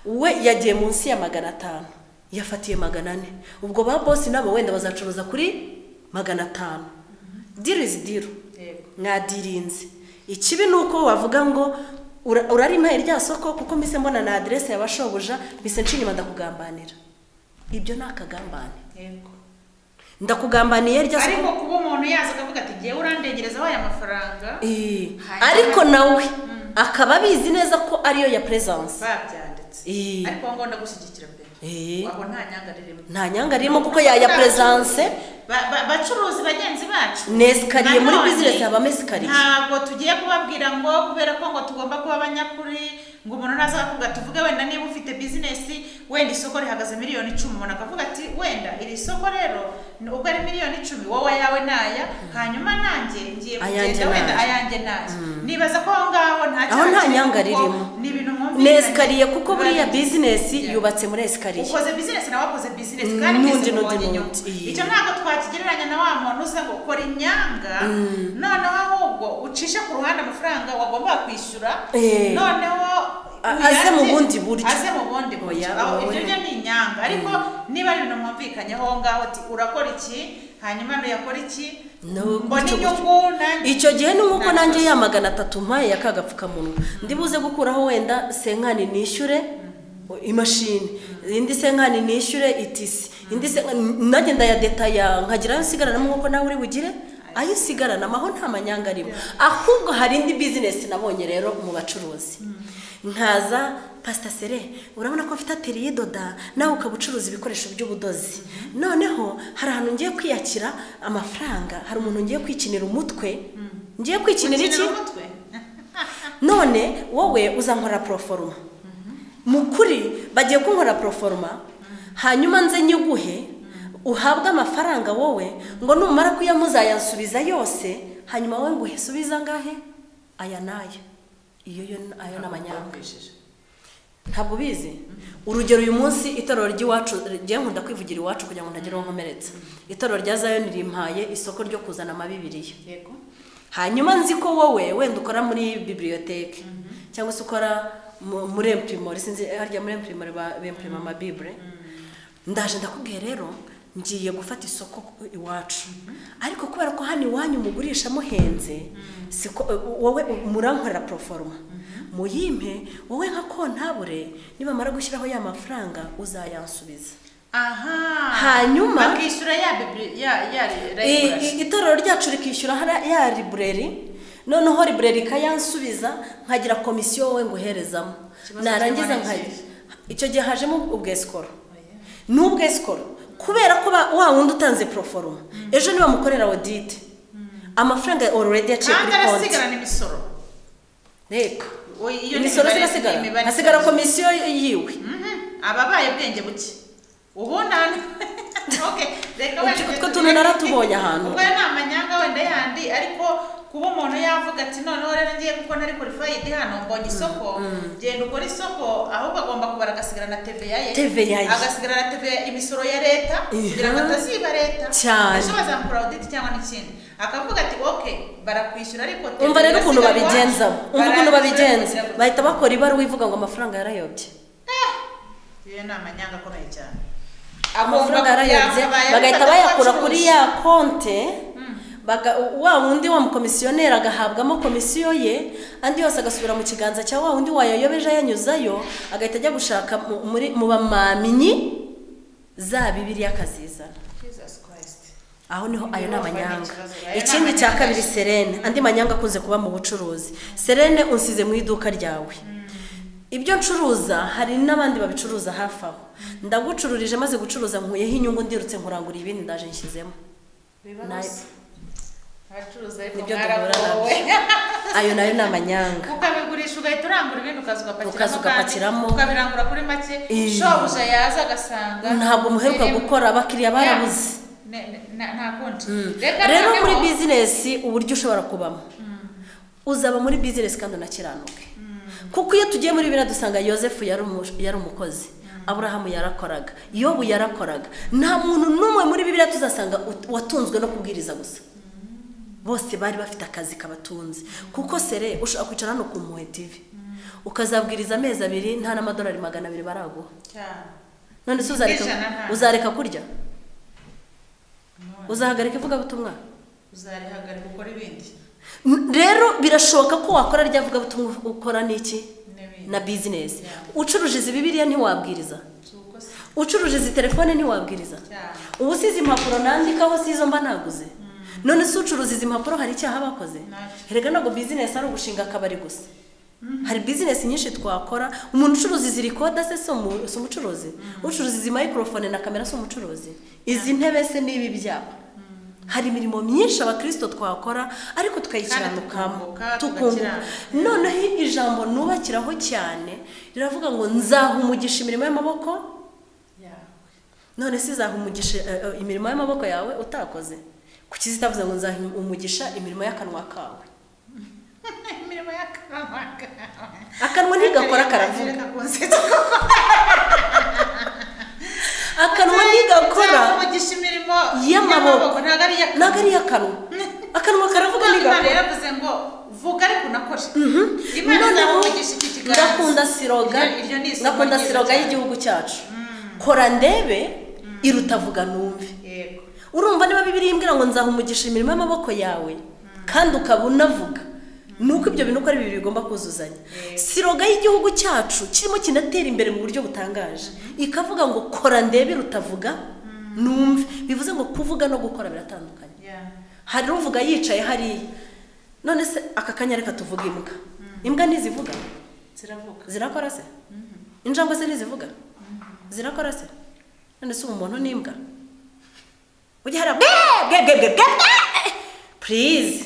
we yagiye munsi ya magana atanu yafatiye magana ane ubwo ba bosi nabo wenda bazacuruza kuri magana atanu diro izi diro yego mwadirinze ikibi ni uko wavuga ngo "Ura- urarima irya soko kuko mbese mbona na aderese yabashobuja mbese nshinyuma ndakugambanira ibyo ni akagambane yego ndakugambaniye rya soko ariko kuba umuntu yaza akavuga ati ngewe urandengereza wayo amafaranga Eh, Hanyuma- ariko nawe akaba abizi neza ko ariyo ya presence babyanditse Eh. ariko wowe ngomba gushyigikira mbere Eh. aho nta nyanga ririmo nta nyanga ririmo kuko yaya presence Ba- ba- bacuruzi bagenzi bacu nesikariye muri Nanone, business habamo esikariye ntabwo tugiye kubabwira ngo kubera ko ngo tugomba kuba abanyakuri ngo umuntu naza akavuga tuvuge wenda niba ufite bizinesi wenda isoko rihagaze miliyoni icumi umuntu akavuga ati wenda iri soko rero ni- ubwo ari miliyoni icumi wowe ayawe naya hanyuma nanjye ngiye Ayanjye kugenda wenda naye. ayanjye naya nibaza ko aho ngaho nta Aho nta kirimo, nyanga kuko ririmo. ni ibintu mwumvikanye nesikariye kuko buriya Biba- business Yeah. yubatse muri esikariye ukoze bizinesi nawe akoze bizinesi Mm, kandi n'undi mwese n'undi mubonye inyungu n'undi, iyi. icyo ntabwo twakigereranya na wa muntu uza ngo kora inyanga noneho ahubwo ucishe ku ruhande amafaranga wagombaga kwishyura Eh. noneho A- uyarye- aze mu bundi buryo. aze mu bundi buryo Oya, Aho oya. ibyo byo ni inyanga ariko niba ari ibintu mwumvikanyeho aho ngaho ati urakora iki hanyuma nuyakora iki No, mbona gutyo, inyungu nanjye icyo gihe ni nk'uko Nta nanjye kibazo. ya magana atatu mpaye ya kagapfukamunwa ndibuze gukuraho wenda senkani nishyure imashini indi senkani nishyure itisi indi senkani nanjye ndayadetaya nkagira ayo nsigaranamo nk'uko nawe uri bugire ayo usigaranamo aho nta manyanga arimo ahubwo hari indi bizinesi nabonye rero mu bacuruzi nkaza pasita sere urabona ko mfite ateriye doda nawe ukaba ucuruza ibikoresho by'ubudozi noneho hari ahantu ngiye kwiyakira amafaranga hari umuntu ngiye kwikinira umutwe ngiye kwikinira iki Ukinira umutwe none wowe uzankora poroforoma mu kuri bagiye kunkora poroforoma hanyuma nze nyiguhe uhabwe amafaranga wowe ngo numara kuyamuzayansubiza yose hanyuma wowe nguhe subiza angahe aya n'aya iyo yo ayo ni amanyanga Bakoresheje. ntabwo ubizi urugero uyu munsi itorero ry'iwacu rye nkunda kwivugira iwacu kugira ngo ntagire uwo nkomeretsa itorero rya zayoni rimpaye isoko ryo kuzana amabibiriya yego hanyuma nzi ko wowe wenda ukora muri bibliyoteke cyangwa se ukora mu- muri empurimori sinzi harya muri empurimori bempurima amabibure ndaje ndakubwiye rero ngiye gufata isoko ku- iwacu ariko kubera ko hano iwanyu mugurisha muhenze siko wowe murankorera poroforoma muyimpe wowe nka kontabure nibamara gushyiraho ya mafaranga uzayansubiza aha Hanyuma- bakishyura ya bibiri ya ya I- i- regulation. itorero ryacu rikishyura hariya- ya libureri noneho libureri ikayansubiza nkagira komisiyo wowe nguherezamo Ikibazo narangiza cy'imari nkagira nziza. icyo gihe hajemo ubwesikoro n'ubwesikoro kubera ko ba- wa wundi utanze poroforoma ejo niba mukorera odite amafaranga ororedi yaciye kandi kuri konti arasigarana imisoro reko Oya, iyo ni imisoro imibare- zirasigara imibare hasigara isanzwe. komisiyo yiwe Mhm, ababaye ubwenge buke ubona Okay, reka wenda Utwo- tujye utwo tujye- tuntu naratubonye ahantu. ubwo ni amanyanga wenda yandi ariko kuba umuntu yavuga ati noneho rero ngiye kuko nari kuri fayidi hano mbonye isoko genda ukora isoko ahubwo agomba kubara agasigarana teveya ye TVA ye. agasigarana teveya imisoro ya leta Iya. kugira ngo ataziba leta Cyane. ejo bazamukora audit cyangwa n'ikindi akavuga ati okay barakwishyura ariko umva rero ukuntu irasigarwa, babigenza umva ukuntu barakwishyura babigenza kugira ngo- bahita bakora ibaruwa ivuga ngo amafaranga yarayobye iyo ni amanyanga akomeye cyane amafaranga yarayobye bagahita bayakura kuri ya konte baga- wa wundi wa mukomisiyoneri agahabwamo komisiyo ye andi yose agasubira mu kiganza cya wa wundi wayayobeje ayanyuzayo agahita ajya gushaka mu- muri- mu bamaminyi za bibiriya akazizana aho niho ayo ni amanyanga ikindi cya kabiri serene andi manyanga akunze kuba mu bucuruzi serene unsize mu iduka ryawe ibyo ncuruza hari n'abandi babicuruza hafi aho ndagucururije maze gucuruza nkuyeho inyungu ndirutse nkurangura ibindi ndaje nshyizemo Nayo- abacuruza Nibyo ariko duhura nabyo. mwaragowe ayo nayo ni amanyanga ukabigurisha ugahita urangura ibindi ukaza Ukaza ugapakiramo. kandi ukabirangura kuri make Eh. shobuja yaza agasanga ntabwo muheruka birimo. gukora abakiriya barabuze Ya. ne- ne- na- nta kundi rero muri noneho- bizinesi uburyo ushobora kubamo uzaba muri bizinesi kandi unakiranuke kuko iyo tugiye muri biriya dusanga yosefu yari umu- yari umukozi aburahamu yarakoraga yobu yarakoraga nta muntu n'umwe muri biriya tuzasanga ut- watunzwe no kubwiriza gusa bose bari bafite akazi kabatunze kuko sere ushobora kwicara hano ku mpuhwe tivi ukazabwiriza amezi abiri nta n'amadolari magana abiri baraguha cyane none se uzareka Ijana nta- uzareka kurya uzahagarika ivugabutumwa uzarihagarika ukora ibindi N- rero birashoboka ko wakora rya vugabutumwa ukora n'iki n'ibindi na bizinesi Yeah. ucuruje izi bibiliya ntiwabwiriza Si uko se ucuruje izi telefone ntiwabwiriza cyane ubu si izi mpapuro nandikaho si izo mba naguze none se ucuruza izi mpapuro hari icyaha bakoze Ntacyo. erega ntabwo bizinesi ari ugushinga akabari gusa hari bizinesi nyinshi twakora umuntu ucuruza izi rikoda se si umu- si umucuruzi ucuruza izi mayikorofone na kamera si umucuruzi izi ntebe se n'ibi byapa hari imirimo myinshi abakristo twakora ariko tukayikiranukamo tukunguka, tukunguka tugakiranuka. noneho ijambo nubakiraho cyane riravuga ngo nzaha umugisha imirimo y'amaboko yawe none se izaha umugisha eh, eh, imirimo y'amaboko yawe utakoze kuki zitavuze ngo nzaha umugisha imirimo y'akanwa kawe imirimo y'akarabaka akanwa ntigakora karavuga akanwa ntigakora umugisha imirimo y'amaboko ntabwo ari iya ntabwo ari iy'akanwa akanwa karavuga Imana ntigakora yaravuze ngo vuga ariko unakore imana noneho izamugisha iki kiganza ndakunda siroga Iryo- iryo ni isomo ndakunda ryiza siroga cyane. y'igihugu cyacu kora ndebe iruta vuga numve yego urumva niba bibiri imbwira ngo nzaha umugisha imirimo y'amaboko yawe kandi ukaba unavuga ni uko ibyo bintu uko ari bibiri bigomba kuzuzanya siroga y'igihugu cyacu kirimo kinatera imbere mu buryo butangaje ikavuga ngo kora ndebe rutavuga numve bivuze ngo kuvuga no gukora biratandukanye ya hari uvuga yicaye hariya none se aka kanya reka tuvuge imbwa imbwa ntizivuga ziravuga zirakora se injangwe se ntizivuga zirakora se none se ubu umuntu n'imbwa ujya hariya bwe bwe bwe bwe bwe purize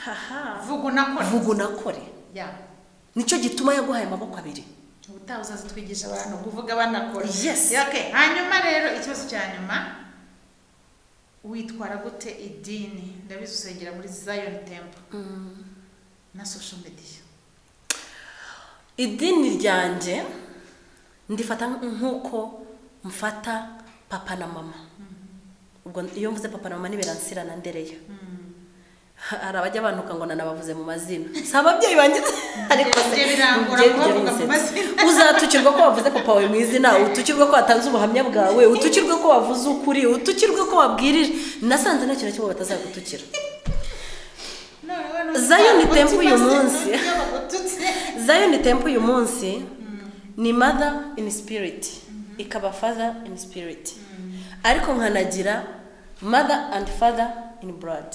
haha vuga unakore vuga unakore ya nicyo gituma yaguhaye amaboko abiri ubutaha uzazitwigisha abantu kuvuga banakora Yes. Ya, okay. hanyuma rero ikibazo cya nyuma witwara gute idini ndabizi usengera muri zion temple na social media idini ryanjye ndifata nk'uko mfata papa na mama ubwo iyo mvuze papa na mama ntibiransirana ndereya hari abajya bantuka ngo nanabavuze mu mazina si ababyeyi banjye ariko se Ibyo birangora njye kubavuga mu biransetsa. mazina. uzatukirwa ko wavuze papa wawe mu izina utukirwe ko watanze ubuhamya bwawe utukirwe ko wavuze ukuri utukirwe ko wabwirije nasanze nta kintu na kimwe batazagutukira noneho Zion n'utwara Temple uyu utumaze munsi. n'uburyo bagututse. zion temple uyu munsi ni mother in spirit ikaba father in spirit ariko nkanagira mother and father in blood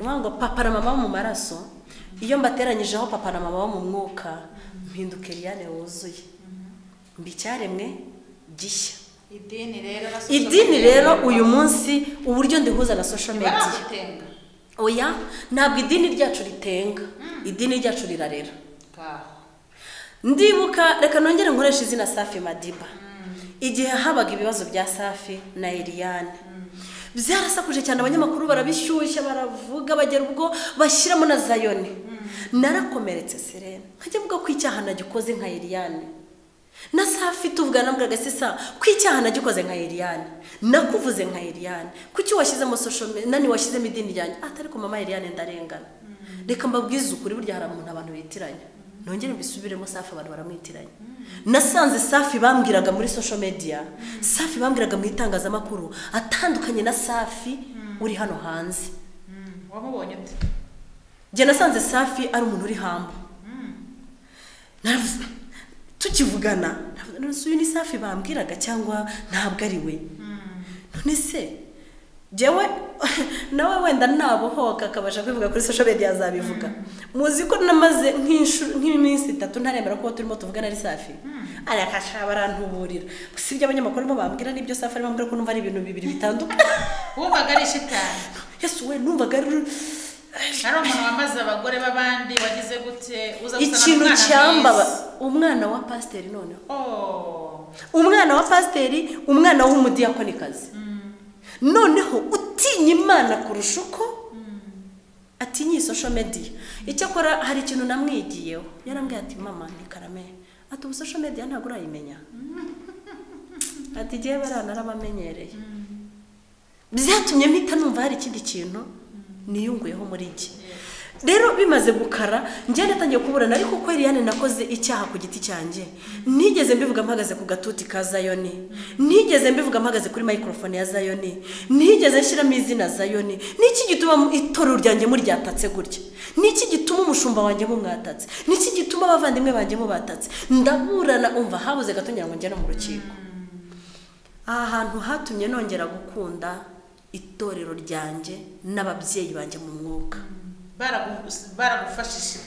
ni ukuvuga ngo papa na mama mu maraso iyo mbateranyijeho papa na mama wo mu mwuka mpinduka eriyane wuzuye mba icyaremwe gishya idini rero na social idini media. rero uyu munsi uburyo ndihuza na social media baragutenga oya ntabwo idini ryacu ritenga idini ryacu rirarera ngaho ndibuka reka nongere nkoreshe izina safi madiba igihe habaga ibibazo bya safi na eriyane byarasakuje cyane abanyamakuru barabishyushya baravuga bagera ubwo bashyiramo na zayoni narakomeretse serena nkajya avuga ko icyaha nagikoze nka eriyane na safi tuvugana mbwaga se sa ko icyaha nagikoze nka eriyane nakuvuze nka eriyane kuki washyizemo social media nani washyizemo idini ryanjye atari ko mama eriyane ndarengana reka mbabwize ukuri burya hari umuntu abantu bitiranya nongere mbisubiremo safi abantu baramwitiranya nasanze safi bambwiraga muri social media safi bambwiraga mu itangazamakuru atandukanye na safi uri hano hanze wamubonye ute njye nasanze safi ari umuntu uri hamba Naravuze- tukivugana naravuze, "Nonese uyu ni safi bambwiraga cyangwa ntabwo ari we none se jyewe nawe wenda nabohoka akabasha kwivuga kuri social media azabivuga muzi ko namaze nk'inshu- nk'iminsi itatu ntaremera ko uwo turimo tuvugana ari safi arakashaba barantuburira si ibyo abanyamakuru arimo bambwira n'ibyo safi arimo ambwira ko numva ari ibintu bibiri bitandukanye wumvaga ari shitani yesu we numvaga ari ari umuntu wamaze abagore b'abandi wagize gute uza gusanga ikintu umwana cyambaba mwiza. umwana wa pasiteri noneho Oh, umwana wa pasiteri umwana w'umudiyakonikazi noneho utinya imana kurusha uko atinya iyi social media icyakora hari ikintu namwigiyeho yarambwiye ati mama ni karame ati ubu social media ntabwo urayimenya ati igihe bariya narabamenyereye byatumye mpita numva hari ikindi kintu niyunguyeho muri iki rero bimaze gukara njyane atangiye kuburana ariko ko Eliane nakoze icyaha ku giti cyanjye nigeze mbivuga mpagaze ku gatuti ka zayoni nigeze mbivuga mpagaze kuri microphone ya zayoni nigeze nshyiramo izina zayoni niki gituma itorero ryanjye muryatatse gutya niki gituma umushumba wanjye mumwatatse niki gituma abavandimwe banjye mubatatse ndaburana umva habuze gato ngira ngo njye no mu rukiko aha hantu hatumye nongera gukunda itorero ryanjye n'ababyeyi banjye mu mwuka Baragu- baragufashije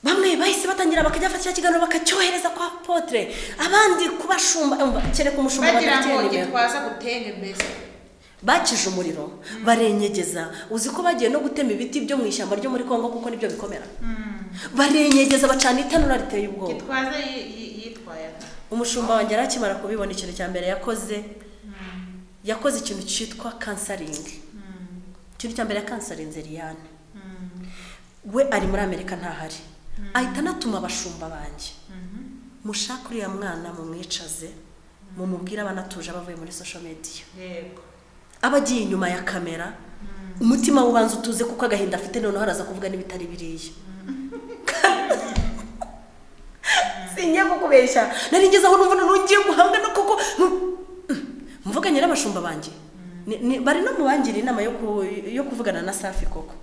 bamwe bahise batangira bakajya bafata kiriya kiganiro bakacyohereza kwa potere abandi kubashumba umva, kereka umushumba bagira ngo badafite nimero gitwaza gutera imbere bakije umuriro barenyegeza uzi ko bagiye no gutema ibiti byo mu ishyamba ryo muri congo kuko nibyo bikomera barenyegeza bacana itanura riteye ubwoba gitwaza yi- yi- yitwaye ate? umushumba wanjye yari akimara kubibona ikintu cya mbere yakoze yakoze ikintu cyitwa kansaringi ikintu cya mbere yakansarinze liyane we ari muri amerika ntahari ahita anatuma abashumba banjye mushake uriya mwana mumwicaze mumubwire abanatuje abavuye muri social media yego aba agiye inyuma ya kamera umutima we ubanza utuze kuko agahinda afite noneho araza kuvuga n'ibitari biriya sinjye kukubeshya nari ngeze aho numva noneho ngiye guhangana kuko mvuganye n'abashumba banjye Ni- ni- bari no mu bangira inama yo ku- yo kuvugana na safi koko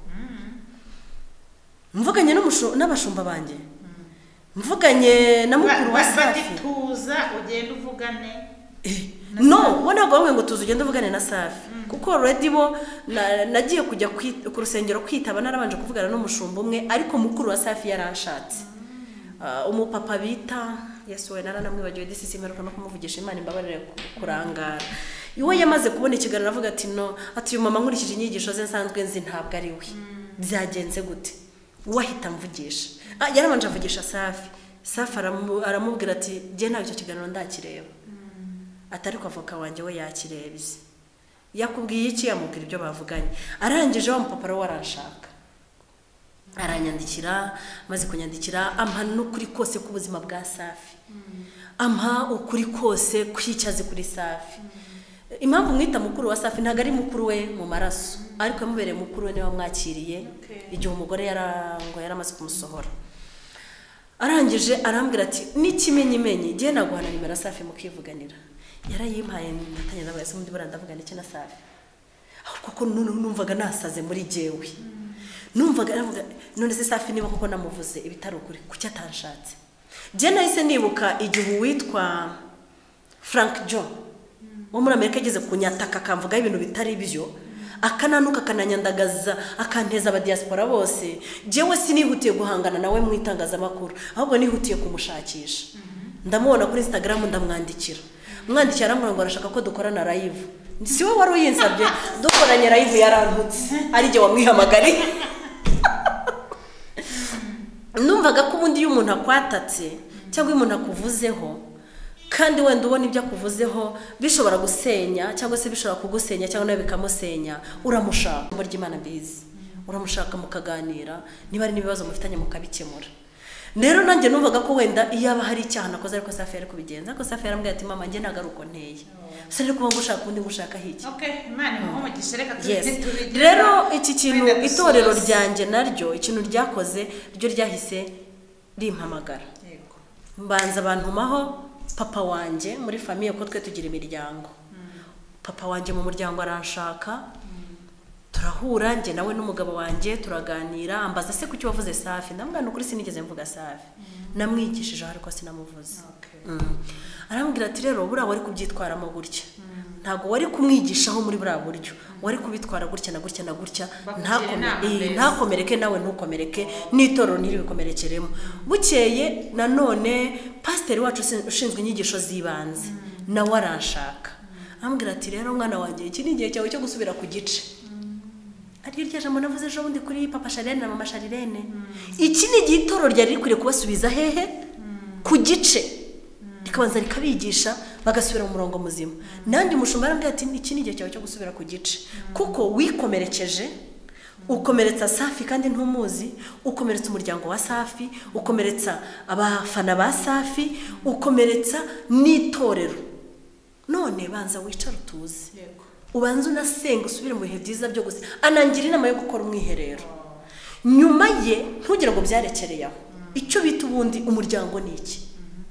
mvuganye n'umushu- n'abashumba banjye mvuganye na mukuru wa Ba- ba- safi bagituza ugenda uvugane no we ntabwo bamwe ngo tuzi ugende uvugane na safi kuko redi bo na- nagiye kujya kwi- ku rusengero kwitaba narabanje kuvugana n'umushumba umwe ariko mukuru wa safi yaranshatse Ah, umupapa bita yesu we naranamwibagiwe disisi mperuka no kumuvugisha imana imbabarire ku- kurangara iwe yamaze kubona ikiganiro aravuga ati no ati uyu mama nkurikije inyigisho ze nsanzwe nzi ntabwo ari we byagenze gute wahita mvugisha Ah, yarabanje avugisha safi safi aramu- aramubwira ati jye ntabwo icyo kiganiro ndakireba atari ko avoka wanjye we yakirebye yakubwiye iki yamubwira ibyo bavuganye arangije wa mupapa we waranshaka aranyandikira maze kunyandikira ampa n'ukuri kose k'ubuzima bwa safi ampa ukuri kose kw'icyazi kuri safi impamvu mwita mukuru wa safi ntabwo ari mukuru we mu maraso ariko yamubereye mukuru we niwe wamwakiriye Okay. igihe umugore yarangwa yari amaze kumusohora arangije arambwira ati n'ikimenyimenyi ngiye naguhana nimero ya safi mukivuganira yarayimpaye natangira nabaye se undi buriya ndavugana iki na safi ahubwo ko noneho numvaga nasaze muri jyewe numvaga navuga none se safi niba koko namuvuze ibitari ukuri kuki atanshatse njye nahise nibuka igihe uwitwa frank john wo muri amerika ageze kunyataka akamvugaho ibintu bitari byo akananuka akananyandagaza akanteza abadiyasipora bose njyewe sinihutiye guhangana nawe mu itangazamakuru ahubwo nihutiye kumushakisha ndamubona kuri instagram ndamwandikira mwandikira aramubwira ngo arashaka ko dukorana live si we wari uyinsabye dukoranye live yarantutse ari jye wamwihamagariye numvaga ko ubundi iyo umuntu akwatatse cyangwa iyo umuntu akuvuzeho kandi wenda ubona ibyo akuvuzeho bishobora gusenya cyangwa se bishobora kugusenya cyangwa nawe bikamusenya uramushaka ijambo ry'imana mbizi uramushaka mukaganira niba hari n'ibibazo mufitanye mukabikemura rero nanjye numvaga ko wenda iyaba hari icyaha nakoze ariko safi yari kubigenza ariko safi yarambwiye ati mama njye ntabwo ari uko nteye gusa rero kuba ngushaka undi ngushaka hiki okay imana imuhe umugisha reka yes turi- turi- rero iki kintu wenda dusoze. itorero ryanjye naryo ikintu ryakoze ryo ryahise rimpamagara Yego. mbanza bantumaho papa wanjye muri famiye ko twe tugira imiryango papa wanjye mu muryango aranshaka turahura njye nawe n'umugabo wanjye turaganira ambaza se kuki wavuze safi ndamubwira ni ukuri sinigeze mvuga safi namwigishije ariko sinamuvuze Okay. Mm. arambwira ati rero buriya wari kubyitwaramo gutya ntabwo wari kumwigishaho muri buriya buryo wari kubitwara gutya na gutya na gutya Bakugira ntakome- inama eh, mbese. ntakomereke nawe ntukomereke n'itorero ntiribikomerekeremo bukeye nanone pasiteri wacu usi- ushinzwe inyigisho z'ibanze nawe aranshaka arambwira ati rero mwana wanjye iki ni igihe cyawe cyo gusubira ku gice ariryo rya jambo navuze ejo bundi kuri papa sharirene na mama sharirene iki ni igihe itorero ryari rikwiriye kubasubiza hehe ku gice rikabanza rikabigisha bagasubira mu murongo muzima nanjye umushumba yarambwira ati iki ni igihe cyawe cyo gusubira ku gice kuko wikomerekeje ukomeretsa safi kandi ntumuzi ukomeretsa umuryango wa safi ukomeretsa abafana ba safi ukomeretsa n'itorero none banza wicare utuze yego ubanza unasenga usubire mu bihe byiza byo gusa anangira inama yo gukora umwiherero nyuma ye ntugire ngo byarekereye aho icyo bita ubundi umuryango ni iki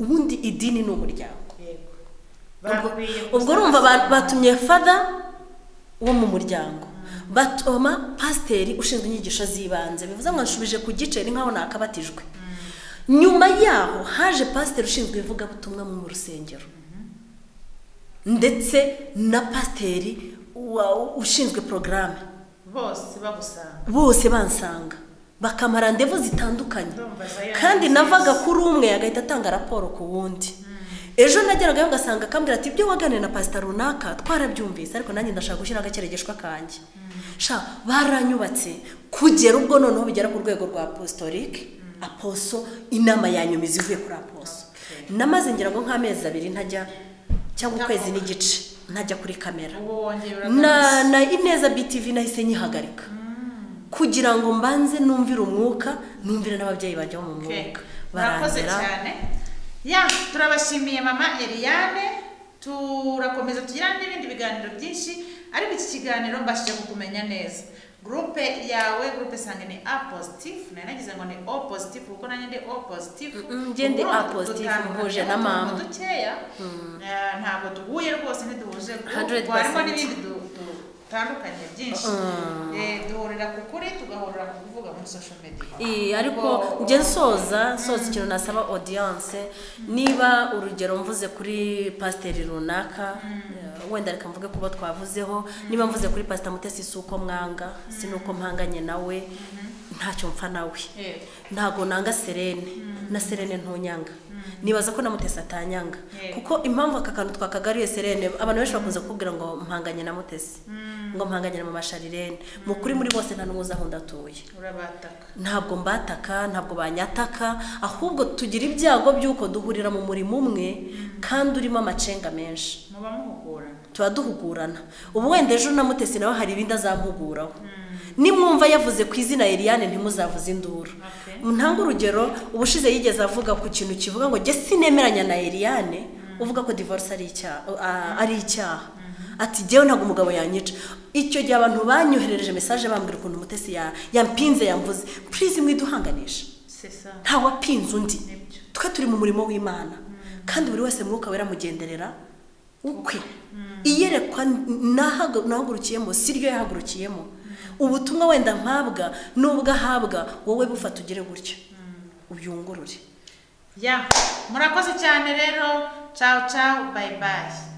ubundi idini ni umuryango yego Ubwo- Bakwiye ubwo gusaba- urumva ba- batumye fada wo mu muryango batoma pasiteri ushinzwe inyigisho z'ibanze bivuze ngo nshubije ku giceri nkaho nakabatijwe nyuma yaho haje pasiteri ushinzwe ivugabutumwa mu rusengero ndetse na pasiteri wa- ushinzwe porogaramu bose bagusanga bose bansanga bakampa randevu zitandukanye Ndumva zayo kandi ni nziza. navaga kuri umwe agahita atanga raporo ku wundi ejo nageragayo ugasanga akambwira ati ibyo waganiriye na pasita runaka twarabyumvise ariko nanjye ndashaka gushyira agakeregeshwa kanjye sha baranyubatse kugera ubwo noneho bigera ku rwego rwa apostolic aposo inama yanyumiza ivuye kuri aposo namaze ngira ngo nk'amezi abiri ntajya cyangwa ukwezi n'igice ntajya kuri kamera ubu wongera na na ineza btv nahise nyihagarika kugira ngo mbanze numvire umwuka numvire n'ababyeyi bajya mu mwuka murakoze cyane ya turabashimiye mama Eliane turakomeza tugira n'ibindi biganiro byinshi ariko iki kiganiro mbashije kukumenya neza gurupe yawe gurupe sange ni a positive nari nagize ngo ni o positive kuko nanjye ndi o positive Mm, mm, njye ndi A positive, muhuje na mama. dukeya Eh, ntabwo duhuye rwose ntiduhuje 100%. kuko harimo n'ibindi du- dutandukanye byinshi Eh, duhurira ku kuri tugahurira ku kuvuga muri social media Iyi, ariko Kuko- njye nsoza nsoza ikintu nasaba audience niba urugero mvuze kuri pasiteri runaka eh, wenda reka mvuge kubo twavuzeho niba mvuze kuri pasita mutesi si uko mwanga si n'uko mpanganye nawe ntacyo mpfa nawe Yego. ntago nanga serene na serene ntunyanga nibaza ko namutesi atanyanga Yego. kuko impamvu aka kantu twakagariye serene abantu benshi bakunze kukubwira ngo mpanganye na mutesi ngo mpanganye na mama sharirene mu kuri muri bose nta n'umwe uzi aho ndatuye urabataka ntabwo mbataka ntabwo banyataka ahubwo tugira ibyago by'uko duhurira mu murimo umwe kandi urimo amacenga menshi muba muhugurana tuba duhugurana ubu wenda ejo na mutesi nawe hari ibindi azampuguraho nimwumva yavuze ku izina Eliane ntimuzavuze induru Okay. ntange urugero ubushize yigeze avuga ku kintu kivuga ngo jye sinemeranya na Eliane uvuga ko divorce ari icyaha a- ari icyaha ati jyewe ntabwo umugabo yanyica icyo gihe abantu banyoherereje message bambwira ukuntu umutesi ya- yampinze yamvuze please mwiduhanganisha sesa nta wapinze undi Nibyo. twe turi mu murimo w'imana kandi buri wese mwuka wera amugenderera ukwe iyerekwa n'ahaga- nahagurukiyemo si ryo yahagurukiyemo ubutumwa wenda mpabwa n'ubwo ahabwa wowe bufata ugire gutya uyungurure ya murakoze cyane rero cawu cawu bayi bayi